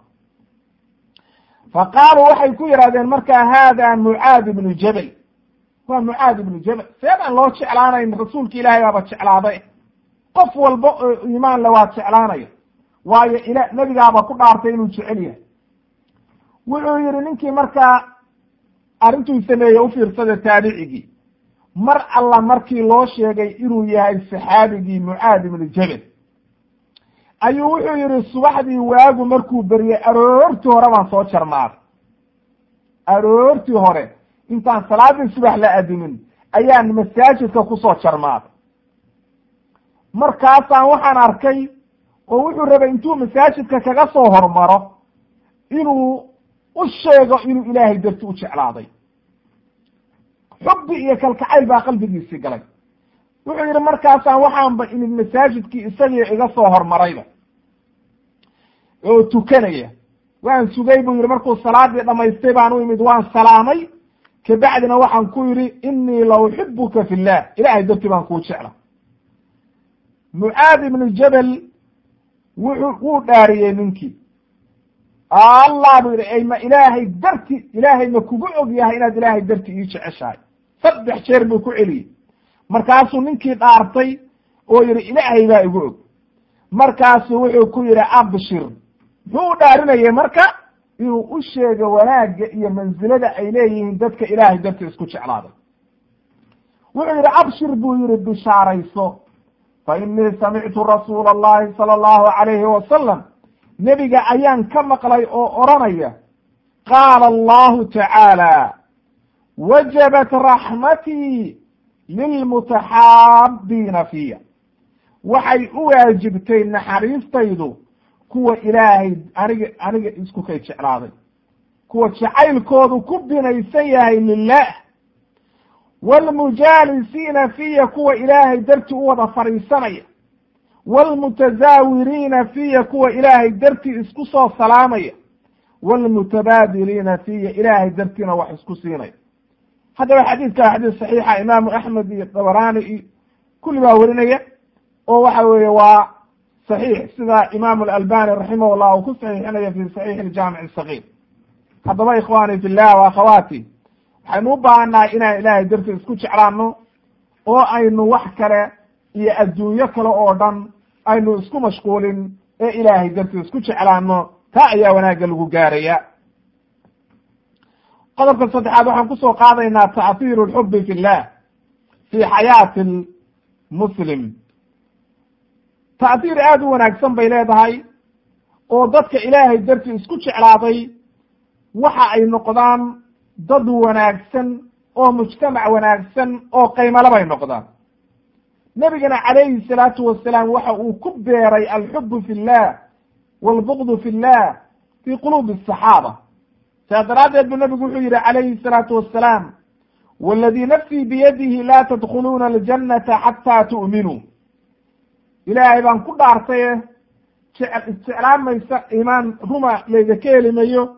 fa qaaluu waxay ku yidhahdeen markaa haada mucaad ibnu jabal waa mucaad ibnu jabal seedaan loo jeclaanayn rasuulka ilaahay baaba jeclaaday qof walba oo iimaan le waa jeclaanaya waayo ila nebigaaba ku dhaartay inuu jecel yahay wuxuu yihi ninkii markaa arrintuu sameeye ufiirsada taabicigii mar alla markii loo sheegay inuu yahay saxaabigii mucaad ibnu jabal ayuu wuxuu yidhi subaxdii waagu markuu beriyey aroortii hore baan soo jarmaaday aroortii hore intaan salaadii subax la adimin ayaan masaajidka kusoo jarmaaday markaasaan waxaan arkay oo wuxuu rabay intuu masaajidka kaga soo hormaro inuu u sheego inuu ilaahay darti u jeclaaday xubbi iyo kalkacayl baa qalbigiisii galay wuxuu yidhi markaasaan waxaanba imid masaajidkii isagii iga soo hormarayba oo tukanaya waan sugay buu yidhi markuu salaadii dhamaystay baan u imid waan salaamay kabacdina waxaan ku yidhi inii la uxibuka fi llah ilahay dartii baan kuu jecla mucaad ibnu jabel wuxuu wuu dhaariyey ninkii allah buu yidhi ma ilaahay darti ilaahay ma kugu og yahay inaad ilaahay darti ii jeceshahay saddex jeer buu ku celiyey markaasuu ninkii dhaartay oo yidhi ilaahay baa igu og markaasuu wuxuu ku yidhi abshir muxuu u dhaarinayay marka inuu u sheego wanaagga iyo mansilada ay leeyihiin dadka ilaahay darti isku jeclaaday wuxuu yidhi abshir buu yihi bishaarayso fa inii samictu rasuula allahi sala allahu calayhi wasalam nebiga ayaan ka maqlay oo odhanaya qaala allahu tacaala wajabat raxmatii lilmutaxaabiina fiya waxay u waajibtay naxariistaydu kuwa ilaahay aniga aniga isku kay jeclaaday kuwa jacaylkoodu ku binaysan yahay lilah waalmujaalisiina fiya kuwa ilaahay darti u wada fadhiisanaya waalmutazaawiriina fiya kuwa ilaahay dartii isku soo salaamaya waalmutabaadiliina fiya ilaahay dartiina wax isku siinaya haddaba xadiidka xadiis saxiixa imaamu axmed iyo dabaraani iyo kulli baa werinaya oo waxa weeye waa saxiix sida imaamu alalbani raximah llah uu ku saxiixinaya fi saxiix aljaamic asagiir haddaba ikhwani fi llah wa akhawaati waxaynu u baahannahay inaan ilaahay darti isku jeclaano oo aynu wax kale iyo adduunyo kale oo dhan aynu isku mashquulin ee ilaahay darti isku jeclaano taa ayaa wanaagga lagu gaaraya qodobka saddexaad waxaan kusoo qaadaynaa ta'hiiru lxubi fi llah fi xayaati muslim ta'hiir aada u wanaagsan bay leedahay oo dadka ilaahay darti isku jeclaaday waxa ay noqdaan dad wanaagsan oo mujtamac wanaagsan oo qaymale bay noqdaan nebigana calayhi salaatu wasalaam waxa uu ku beeray alxubu fi llah waalbugdu fi llah fi quluubi asaxaaba saas daraaddeed buu nabigu wuxuu yihi calayhi salaatu wasalaam waladii nafsii biyadihi laa tadkhuluuna aljannata xataa tu'minuu ilaahay baan ku dhaartaye jeclaan maysa iimaan ruma laydaka heli mayo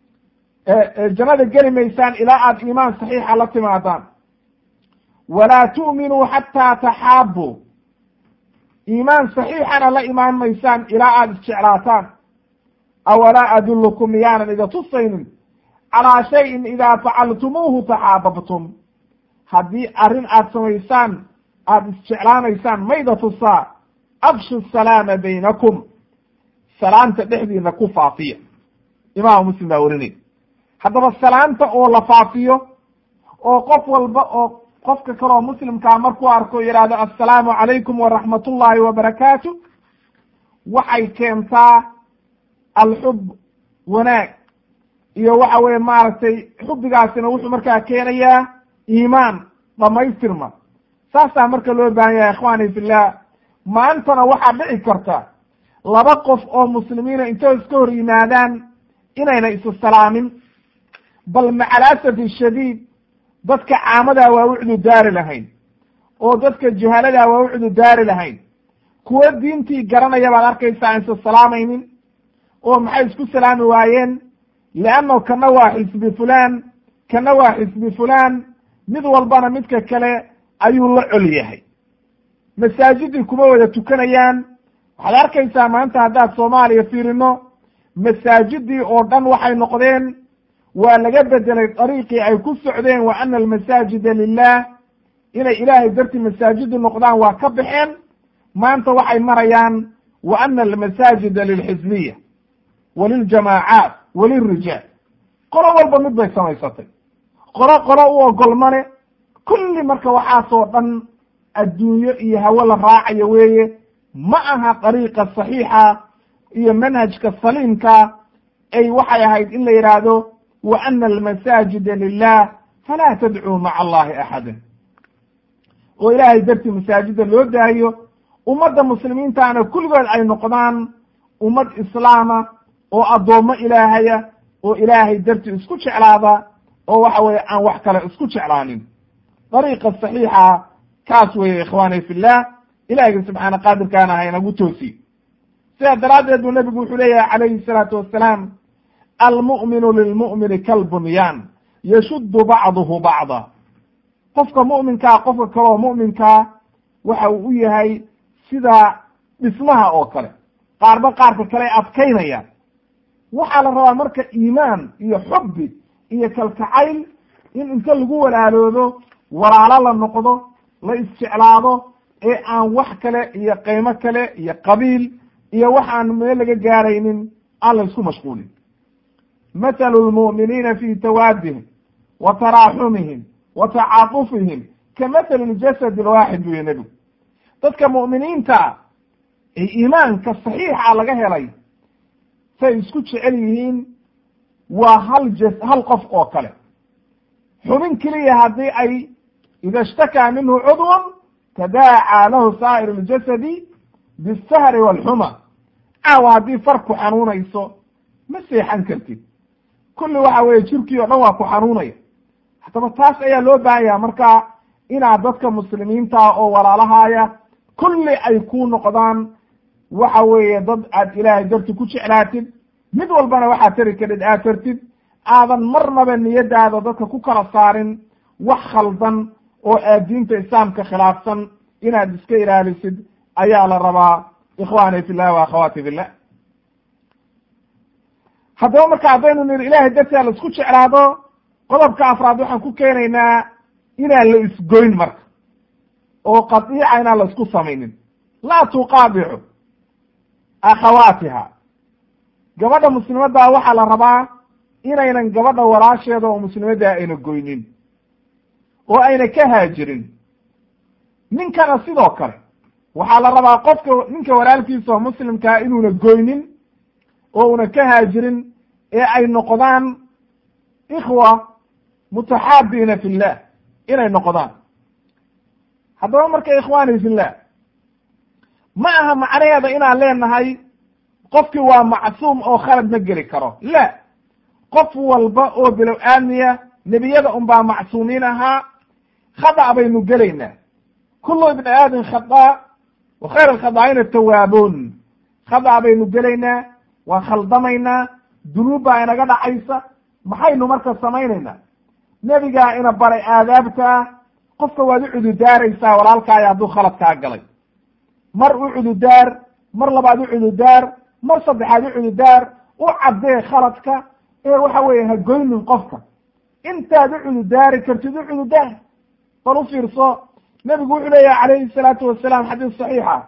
jannada geli maysaan ilaa aad iimaan saxiixa la timaadaan walaa tu'minuu xataa taxaabbuu iimaan saxiixana la imaan maysaan ilaa aada isjeclaataan awalaa adullukum miyaanan ida tusaynin calaa shayin idaa facaltumuuhu taxaababtum haddii arrin aad samaysaan aada isjeclaanaysaan mayda tusaa abshu salaama baynakum salaanta dhexdiina ku faafiya imaamu muslim baa werinay haddaba salaanta oo la faafiyo oo qof walba oo qofka kaleoo muslimkaa markuu arko yidhaahdo assalaamu calaykum waraxmat ullaahi wabarakaatu waxay keentaa alxub wanaag iyo waxa weye maaragtay xubbigaasina wuxuu markaa keenayaa iimaan dhamaystirma saasaa marka loo baahan yahay ikhwaani fillah maantana waxaa dhici karta laba qof oo muslimiina intoo iska hor yimaadaan inayna isu salaamin bal macalasafi shadiid dadka caamadaa waa u cududaari lahayn oo dadka juhaladaa waa u cududaari lahayn kuwo diintii garanaya baad arkaysaa aan isa salaamaynin oo maxay isku salaami waayeen leanno kana waa xisbi fulaan kana waa xisbi fulaan mid walbana midka kale ayuu la col yahay masaajidii kuma wada tukanayaan waxaad arkaysaa maanta haddaad soomaaliya fiirino masaajidii oo dhan waxay noqdeen waa laga bedelay dariiqii ay ku socdeen wa ana almasaajida lilah inay ilaahay dartii masaajidu noqdaan waa ka baxeen maanta waxay marayaan wa ana almasaajida lilxizbiya waliljamaacaat walilrijaal qolo walba mid bay samaysatay qolo qolo u ogolmane kulli marka waxaasoo dhan adduunyo iyo hawo la raacayo weeye ma aha dariiqa saxiixa iyo manhajka saliimka ay waxay ahayd in la yidhaahdo wa ana almasaajida lilah falaa tadcuu maca allahi axada oo ilaahay dartii masaajida loo daayo ummadda muslimiintaana kulligood ay noqdaan ummad islaama oo addoommo ilaahaya oo ilaahay dartii isku jeclaada oo waxa weeye aan wax kale isku jeclaanin dariiqa saxiixa kaas weeye ikhwaani fillah ilaahiyga subxaana qaadirkaana haynagu toosiy sidaa daraaddeed buu nebigu wuxuu leeyahay calayhi salaatu wassalaam almu'minu lilmu'mini kalbunyaan yashuddu bacduhu bacda qofka mu'minkaa qofka kaleoo mu'minkaa waxa uu u yahay sida dhismaha oo kale qaarba qaarka kale adkaynayaan waxaa la rabaa marka iimaan iyo xubbi iyo kalkacayl in inta lagu walaaloodo walaalo la noqdo la isjeclaado ee aan wax kale iyo qiimo kale iyo qabiil iyo waxaan meel laga gaaraynin aan la isku mashquulin mathalu lmu'miniina fi tawaadihim wa taraaxumihim wa tacaatufihim ka mathali ljasad alwaaxid buyo nebigu dadka mu'miniinta ee iimaanka saxiixa laga helay say isku jecel yihiin waa hal jas hal qof oo kale xubin keliya haddii ay ida ishtakaa minhu cudwan tadaacaa lahu saa'ir اljasadi bisahri wاlxuma caawa haddii far ku xanuunayso ma seexan kartid kulli waxa weeye jirkii o dhan waa ku xanuunaya haddaba taas ayaa loo baahan yaha marka inaad dadka muslimiinta oo walaalahaaya kulli ay ku noqdaan waxa weeye dad aad ilaahay darti ku jeclaatid mid walbana waxaad tari karid aad tartid aadan marnaba niyadaada dadka ku kala saarin wax khaldan oo aad diinta islaamka khilaafsan inaad iska ilaalisid ayaa la rabaa ikhwaani fillah wa akhawaati fillah haddaba marka haddaynu niri ilahay dartia la isku jeclaado qodobka afraad waxaan ku keenaynaa inaan la isgoyn marka oo qadiica inaan la isku samaynin laa tuqaabicu akhawaatiha gabadha muslimaddaa waxaa la rabaa inaynan gabadha walaasheeda oo muslimaddaa ayna goynin oo ayna ka haajirin ninkana sidoo kale waxaa la rabaa qofka ninka walaalkiisa oo muslimkaa inuuna goynin oo una ka haajirin ee ay noqdaan ikhwa mutaxaabiina fi llah inay noqdaan haddaba marka ikhwaani fillah ma aha macnaheeda inaan leenahay qofkii waa macsuum oo khalad ma geli karo la qof walba oo bilow aadmiya nebiyada un baa macsuumiin ahaa khada' baynu gelaynaa kullu ibni aadin khada wa khayr alkhadaa'ina tawaabuun khada' baynu gelaynaa waa khaldamaynaa dunuub baa inaga dhacaysa maxaynu marka samaynaynaa nebigaa ina baray aadaabtaa qofka waad u cududaaraysaa walaalkaayo hadduu khalad kaa galay mar u cududaar mar labaad u cududaar mar saddexaad u cududaar u caddee khaladka ee waxa weeye ha goynin qofka intaad u cududaari kartid u cududaar bal u fiirso nebigu wuxuu leeyahay calayhi salaatu wasalaam xadiis saxiixa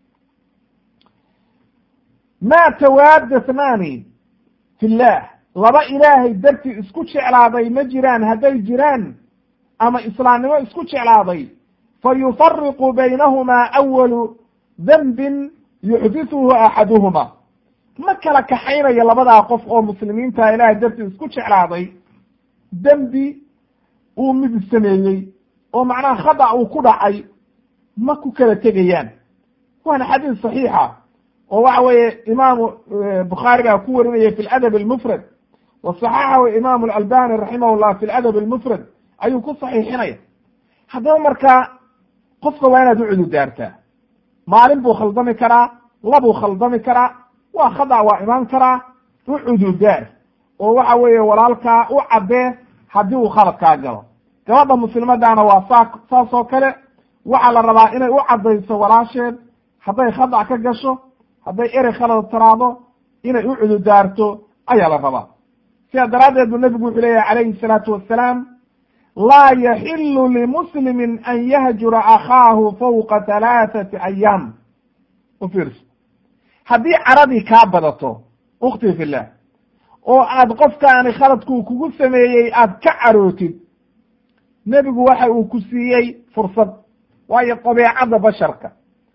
ma tawaada thnani fi llah laba ilaahay dartii isku jeclaaday ma jiraan hadday jiraan ama islaamnimo isku jeclaaday fa yufariqu baynahumaa awalu dembin yuxdithuhu axaduhuma ma kala kaxaynayo labadaa qof oo muslimiinta ilaahay dartii isku jeclaaday dembi uu mid sameeyey oo macnaha khada uu ku dhacay ma ku kala tegayaan waana xadiis saxiixa oo waxa weeye imaamu bukhaari baa ku warinaya fi ladab almufrad wa saxaxahu imaamu alalbani raximah llah fi ladab almufrad ayuu ku saxiixinaya haddaba marka qofka waa inaad u cududaartaa maalin buu khaldami karaa labuu khaldami karaa waa khada waa imaan karaa u cududaar oo waxa weeye walaalkaa u caddee haddii uu khalad kaa galo gabadha muslimadaana waa saa saas oo kale waxaa la rabaa inay u caddayso walaasheed hadday khada ka gasho hadday erey khalad taraado inay u cududaarto ayaa la rabaa sidaa daraaddeed buu nebigu wuxuu leeyahy calayhi salaatu wassalaam laa yaxilu limuslimin an yahjura akhaahu fawqa halaathati ayaam u fiirso haddii caradii kaa badato ukhtii fillah oo aad qofkaani khaladkuu kugu sameeyey aad ka carootid nebigu waxa uu ku siiyey fursad waayo dabeecadda basharka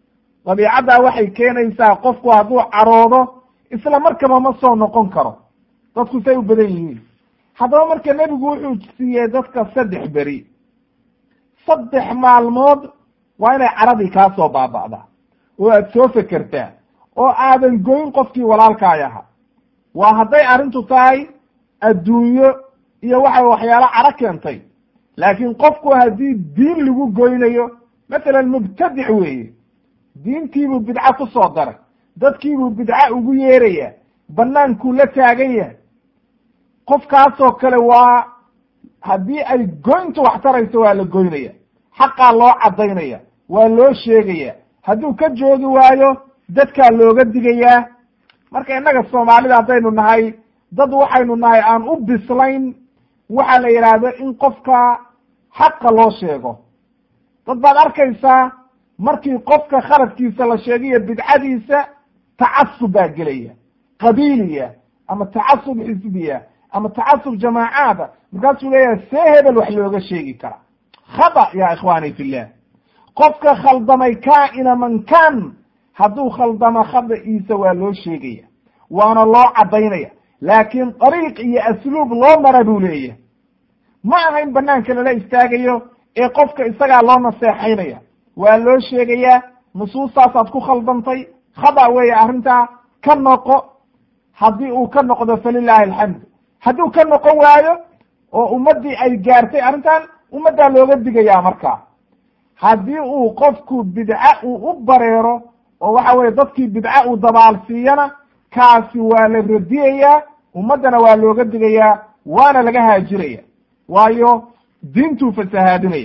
dabiicaddaa waxay keenaysaa qofku hadduu caroodo isla markaba ma soo noqon karo dadku say u badan yihiin haddaba marka nebigu wuxuu siiyey dadka saddex beri saddex maalmood waa inay caradii kaa soo baaba'daa oo aad soo fekertaa oo aadan goyn qofkii walaalkaay ahaa waa hadday arrintu tahay adduunyo iyo waxa waxyaalo caro keentay laakiin qofku haddii diin lagu goynayo masalan mubtadic weeye diintiibuu bidco ku soo daray dadkiibuu bidco ugu yeeraya bannaankuu la taagan yahay qofkaasoo kale waa haddii ay goyntu wax tarayso waa la goynaya xaqaa loo caddaynaya waa loo sheegaya hadduu ka joogi waayo dadkaa looga digayaa marka innaga soomaalida haddaynu nahay dad waxaynu nahay aan u bislayn waxaa la yidhaahdo in qofka xaqa loo sheego dad baad arkaysaa markii qofka khaladkiisa la sheegayo bidcadiisa tacasub baa gelaya qabiiliya ama tacasub xisbiya ama tacasub jamaacaada markaasuu leeyahay see hebel wax looga sheegi kara khada ya ikhwaani fillah qofka khaldamay kaa'ina man kan hadduu khaldamo khada'iisa waa loo sheegaya waana loo caddaynaya laakiin dariiq iyo asluub loo mara buu leeyahay ma aha in banaanka lala istaagayo ee qofka isagaa loo naseexaynaya waa loo sheegayaa nusuustaasaad ku khaldantay khada weeye arrintaa ka noqo haddii uu ka noqdo falilaahi alxamdu hadduu ka noqon waayo oo ummaddii ay gaartay arrintan ummaddaa looga digayaa markaa haddii uu qofku bidca uu u bareero oo waxa weye dadkii bidca uu dabaalsiiyana kaasi waa la radiyayaa ummaddana waa looga digayaa waana laga haajiraya waayo diintuu fasahaadinaya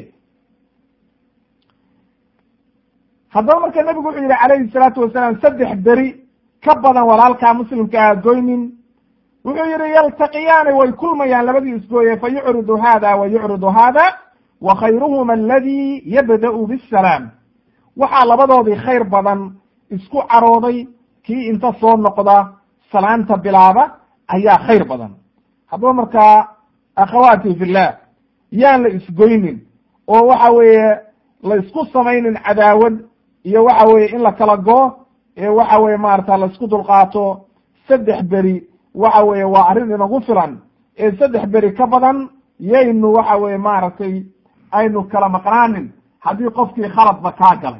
haddaba marka nebigu wuxuu yihi calayhi salaatu wasalaam saddex beri ka badan walaalkaa muslimka ah goynin wuxuu yihi yaltaqiyaani way kulmayaan labadii isgooye fa yucridu hada wa yucridu hada wa khayruhuma aladi yabda'u bisalaam waxaa labadoodii khayr badan isku carooday kii inta soo noqda salaanta bilaaba ayaa khayr badan haddaba markaa akhawaati fillah yaan la isgoynin oo waxa weeye la isku samaynin cadaawad iyo waxa weeye in la kala goo ee waxa weye maarata la isku dulqaato saddex beri waxa weeye waa arrin inagu filan ee saddex beri ka badan yaynu waxa weye maaragtay aynu kala maqnaanin haddii qofkii khaladba kaa galay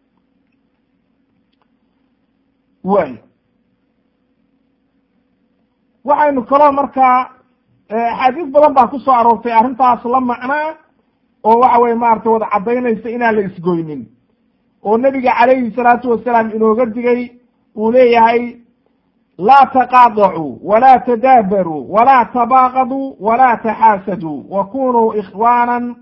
way waxaynu kaloo markaa axaadiis badan baa ku soo aroortay arrintaas la macnaa oo waxa weye maarata wada caddaynaysa inaan la isgoynin oo nebiga calayhi salaatu wasalaam inooga digay uu leeyahay laa taqaadacuu walaa tadaabaruu walaa tabaaqaduu walaa taxaasaduu wa kunuu ikhwaana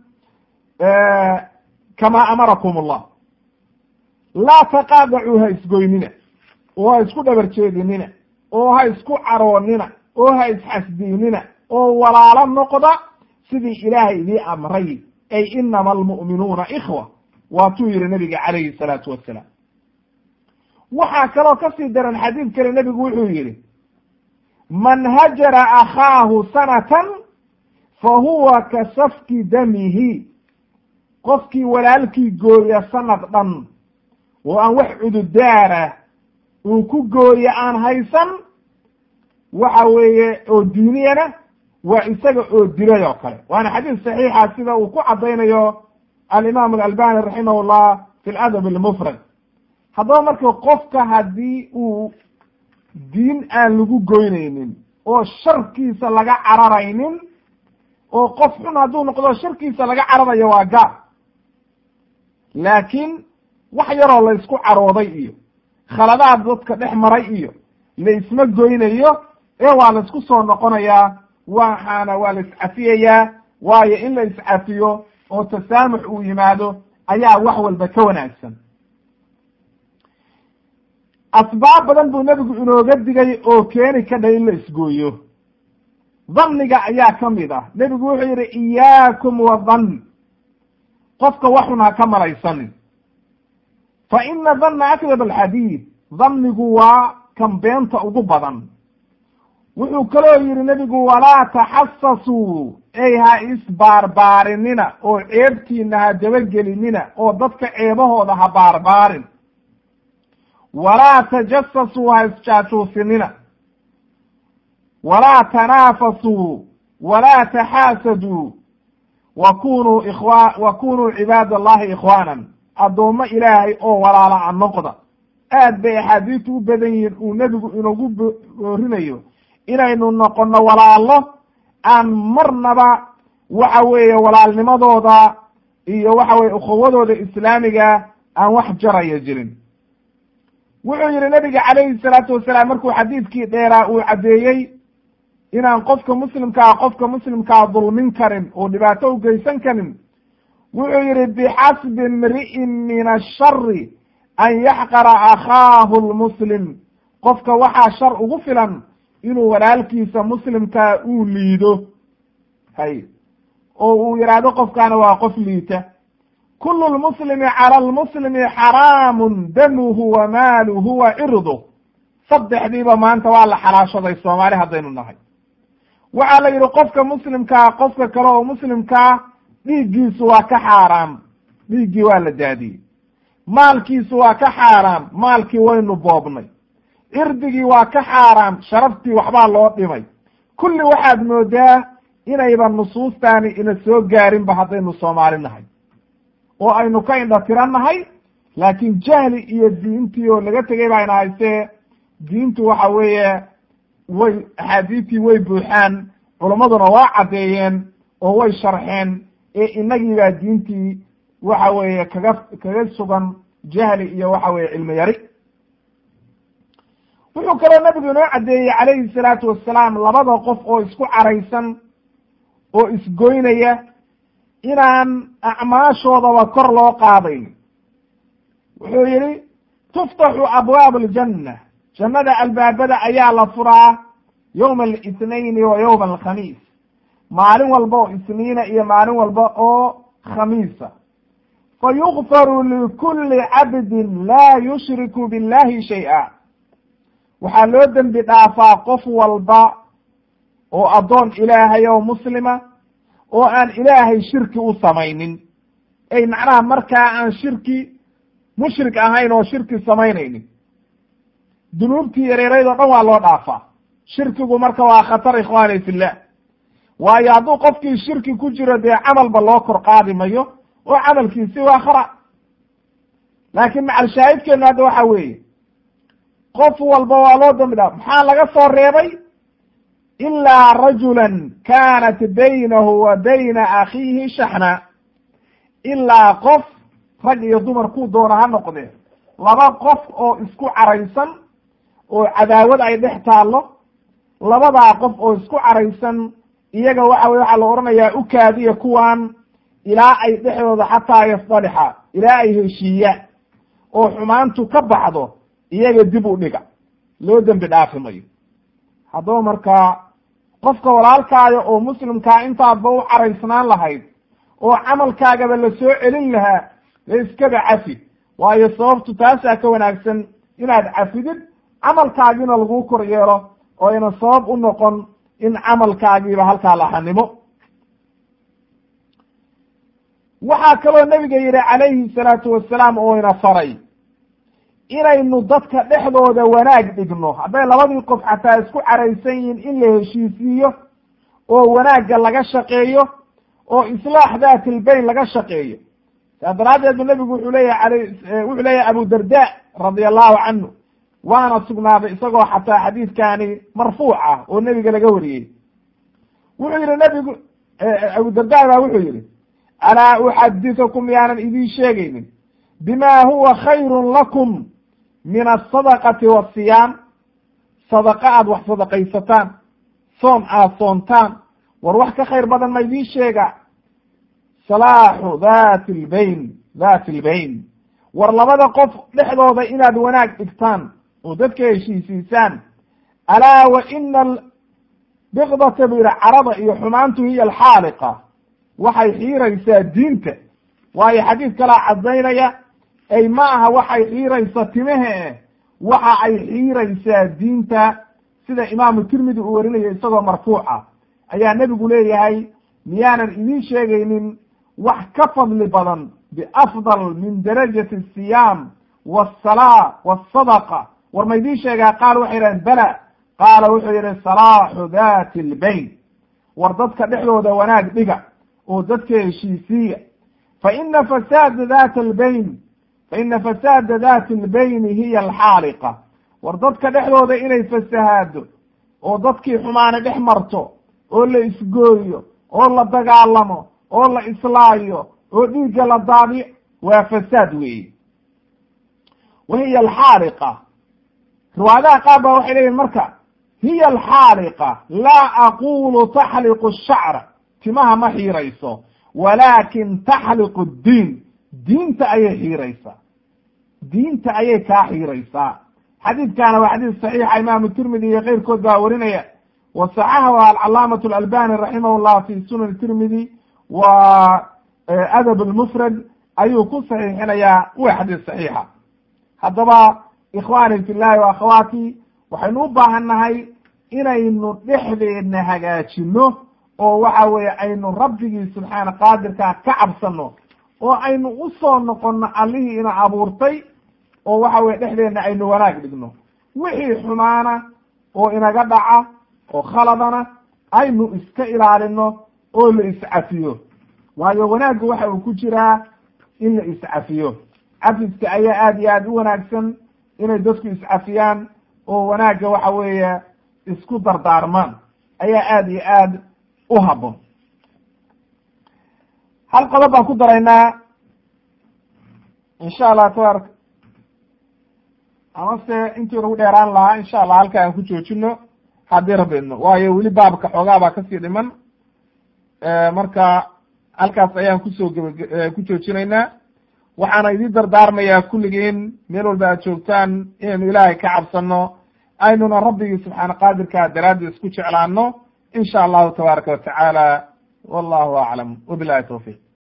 kama amarakum allah laa taqaadacuu ha isgoynina oo ha isku dhabar jeedinina oo ha isku caroonina oo ha isxasdiinina oo walaalo noqda sidii ilaahay idii amray ay inama almu'minuuna ikhwa waatuu yihi nabiga calayhi salaatu wasalaam waxaa kaloo kasii daran xadiid kale nebigu wuxuu yihi man hajara akhaahu sanatan fa huwa ka safki damihi qofkii walaalkii gooya sanad dhan oo aan wax cududaara uu ku gooye aan haysan waxa weeye oo diiniyana waa isaga oo dilay oo kale waana xadiis saxiixa sida uu ku caddaynayo alimaam alalbani raximah llah fi ladab almufrad haddaba marka qofka haddii uu diin aan lagu goynaynin oo sharkiisa laga cararaynin oo qof xun hadduu noqdo sharkiisa laga cararayo waa gaar laakiin wax yaroo la isku carooday iyo khaladaad dadka dhex maray iyo la isma goynayo ee waa la isku soo noqonayaa waxaana waa la iscafiyayaa waayo in la iscafiyo oo tasaamux uu yimaado ayaa wax walba ka wanaagsan asbaab badan buu nebigu inooga digay oo keeni ka dha in la isgooyo dhanniga ayaa ka mid ah nebigu wuxuu yihi iyaakum wa dhann qofka waxun ha ka malaysanin fa ina dhanna akdab alxadiid dhannigu waa kan beenta ugu badan wuxuu kaloo yihi nebigu walaa taxasasuu ey ha isbaarbaarinina oo ceebtiina ha dabagelinina oo dadka ceebahooda ha baarbaarin walaa tajasasuu ha isjaajuusinina walaa tanaafasuu walaa taxaasaduu wa kunuu ikhwa wa kunuu cibaad allahi ikhwaanan addoommo ilaahay oo walaala a noqda aad bay axaadiistu u badan yihiin uu nebigu inagu boorinayo inaynu noqono walaalo aan marnaba waxa weeye walaalnimadooda iyo waxa weye ukhuwadooda islaamiga aan wax jaraya jirin wuxuu yihi nabiga calayhi salaatu wasalaam markuu xadiidkii dheeraa uu caddeeyey inaan qofka muslimkaa qofka muslimkaa dulmin karin oo dhibaato u geysan karin wuxuu yihi bixasbi imri'in min ashari an yaxqara akhaahu lmuslim qofka waxaa shar ugu filan inuu walaalkiisa muslimkaa uu liido hay oo uu yidhaahdo qofkaana waa qof liita kulu lmuslimi cala lmuslimi xaraamun damuhu wa maaluhu wa cirduh saddexdiiba maanta waa la xalaashaday soomaali haddaynu nahay waxaa la yidhi qofka muslimkaa qofka kale oo muslimkaa dhiiggiisu waa ka xaaraam dhiiggii waa la daadiyey maalkiisu waa ka xaaraam maalkii waynu boobnay cirdigii waa ka xaaraam sharaftii waxbaa loo dhimay kulli waxaad moodaa inayba nusuustaani ina soo gaarinba haddaynu soomaali nahay oo aynu ka indha tiran nahay laakiin jahli iyo diintii oo laga tegay baa ina haystee diintu waxa weeye way axaadiistii way buuxaan culammaduna waa caddeeyeen oo way sharxeen ee inagii baa diintii waxa weeye kaga kaga sugan jahli iyo waxa weeye cilmi yari wuxuu kaloo nabigu inoo caddeeyey calayhi salaatu wasalaam labada qof oo isku caraysan oo isgoynaya inaan acmaashoodaba kor loo qaadayn wuxuu yihi tuftaxu abwaab aljanna jannada albaabada ayaa la furaa yowma alithnayni wa yowma alkhamiis maalin walba oo isniina iyo maalin walba oo khamiisa fa yukfaru likuli cabdin laa yushriku billahi shay-a waxaa loo dembi dhaafaa qof walba oo addoon ilaahay oo muslima oo aan ilaahay shirki u samaynin ay macnaha markaa aan shirki mushrik ahayn oo shirki samaynaynin dunuubtii yareerayd oo dhan waa loo dhaafaa shirkigu marka waa khatar ikhwaani fillah waayo hadduu qofkii shirki ku jiro dee camalba loo kor qaadi mayo oo camalkiisi waa khara laakiin macalshaahidkeenu hadda waxa weeye qof walba waa loo dambi dhaaf maxaa laga soo reebay ilaa rajulan kaanat baynahu wa bayna akhiihi shaxna ilaa qof rag iyo dumar kuu doona ha noqdee laba qof oo isku caraysan oo cadaawad ay dhex taallo labadaa qof oo isku caraysan iyaga waxa weye waxaa la odhanayaa u kaadiya kuwan ilaa ay dhexdooda xataa yasdalixa ilaa ay heshiiyaan oo xumaantu ka baxdo iyaga dib u dhiga loo dembi dhaafi mayo haddaba markaa qofka walaalkaaga oo muslimkaa intaadba u caraysnaan lahayd oo camalkaagaba la soo celin lahaa dee iskaba cafi waayo sababtu taasaa ka wanaagsan inaad cafidid camalkaagiina laguu kor yeelo oo ayna sabab u noqon in camalkaagiiba halkaa lahanimo waxaa kaloo nebiga yihi calayhi salaatu wasalaam oo ina faray inaynu dadka dhexdooda wanaag dhigno hadday labadii qof xataa isku caraysan yihiin in la heshiisiiyo oo wanaagga laga shaqeeyo oo islaax daatilbayn laga shaqeeyo saas daraaddeed bu nebigu wuxuu leeyahay ala wuxuu leeyahay abu darda radia allahu canhu waana sugnaaday isagoo xataa xadiidkani marfuuc ah oo nebiga laga wariyey wuxuu yihi nebigu abu darda baa wuxuu yihi alaa uxadithukum yaanan idiin sheegaynin bima huwa khayrun lakum min asadaqati wasiyaam sadaqa aad wax sadaqaysataan soon aad soontaan war wax ka khayr badan ma idiin sheega salaaxu dhati lbayn dhati lbayn war labada qof dhexdooda inaad wanaag dhigtaan oo dadka heshiisiisaan alaa wa ina biqdata bu yihi carada iyo xumaantu hiya alxaaliqa waxay xiiraysaa diinta waayo xadiid kalaa caddaynaya ay ma aha waxay xiiraysa timehe waxa ay xiiraysaa diinta sida imaamu tirmidi uu warinayo isagoo marfuuca ayaa nebigu leeyahay miyaanan idiin sheegaynin wax ka fadli badan biafdal min darajati asiyaam waalsalaa waasadaqa war ma idiin sheegaa qaal waxay yidhahdeen bala qaala wuxuu yidhi salaaxu dati lbayn war dadka dhexdooda wanaag dhiga oo dadka heshiisiiya fa ina fasaada dati albayn fa ina fasaada dati lbayni hiya alxaaliqa war dadka dhexdooda inay fasahaado oo dadkii xumaane dhex marto oo la isgooyo oo la dagaalamo oo la islaayo oo dhiigga la daadiyo waa fasaad weeye wa hiya alxaaliqa riwaayadaha qaar ba waxay leeyihin marka hiya alxaaliqa laa aqulu taxliqu shacra timaha ma xiirayso walaakin taxliqu ddiin diinta ayay xiiraysaa diinta ayay kaa xiiraysaa xadiidkaana waa xadiis saxiixa imaamu tirmidi iyo keyrkood baa warinaya wa saxaxahu alcalaamatu alalbani raximah llah fi sunan tirmidi wa adab lmufrad ayuu ku saxiixinayaa waa xadiis saxiixa haddaba ikhwaani fi llahi wa akhawaati waxaynu u baahan nahay inaynu dhexdeedna hagaajino oo waxa weeye aynu rabbigii subxaana qaadirkaa ka cabsano oo aynu usoo noqono allihii ina abuurtay oo waxa weye dhexdeedna aynu wanaag dhigno wixii xumaana oo inaga dhaca oo khaladana aynu iska ilaalino oo la iscafiyo waayo wanaaggu waxa uu ku jiraa in la iscafiyo cafiska ayaa aada iyo aada u wanaagsan inay dadku iscafiyaan oo wanaagga waxa weeye isku dardaarmaan ayaa aada iyo aad u habboon hal qodob baan ku daraynaa insha allah tabarak amase intii nagu dheeraan lahaa insha allah halka aan ku joojino haddii rabidno waayo weli baabka xoogaa baa kasii dhiman marka halkaas ayaan kusoo geba ku joojinaynaa waxaana idin dardaarmayaa kulligiin meel walba aad joogtaan inaynu ilaahay ka cabsano aynuna rabbigii subxaana qaadirkaa daraaddi isku jeclaano in sha allahu tabaaraka watacaala wallahu aclam wabilahi tawfiq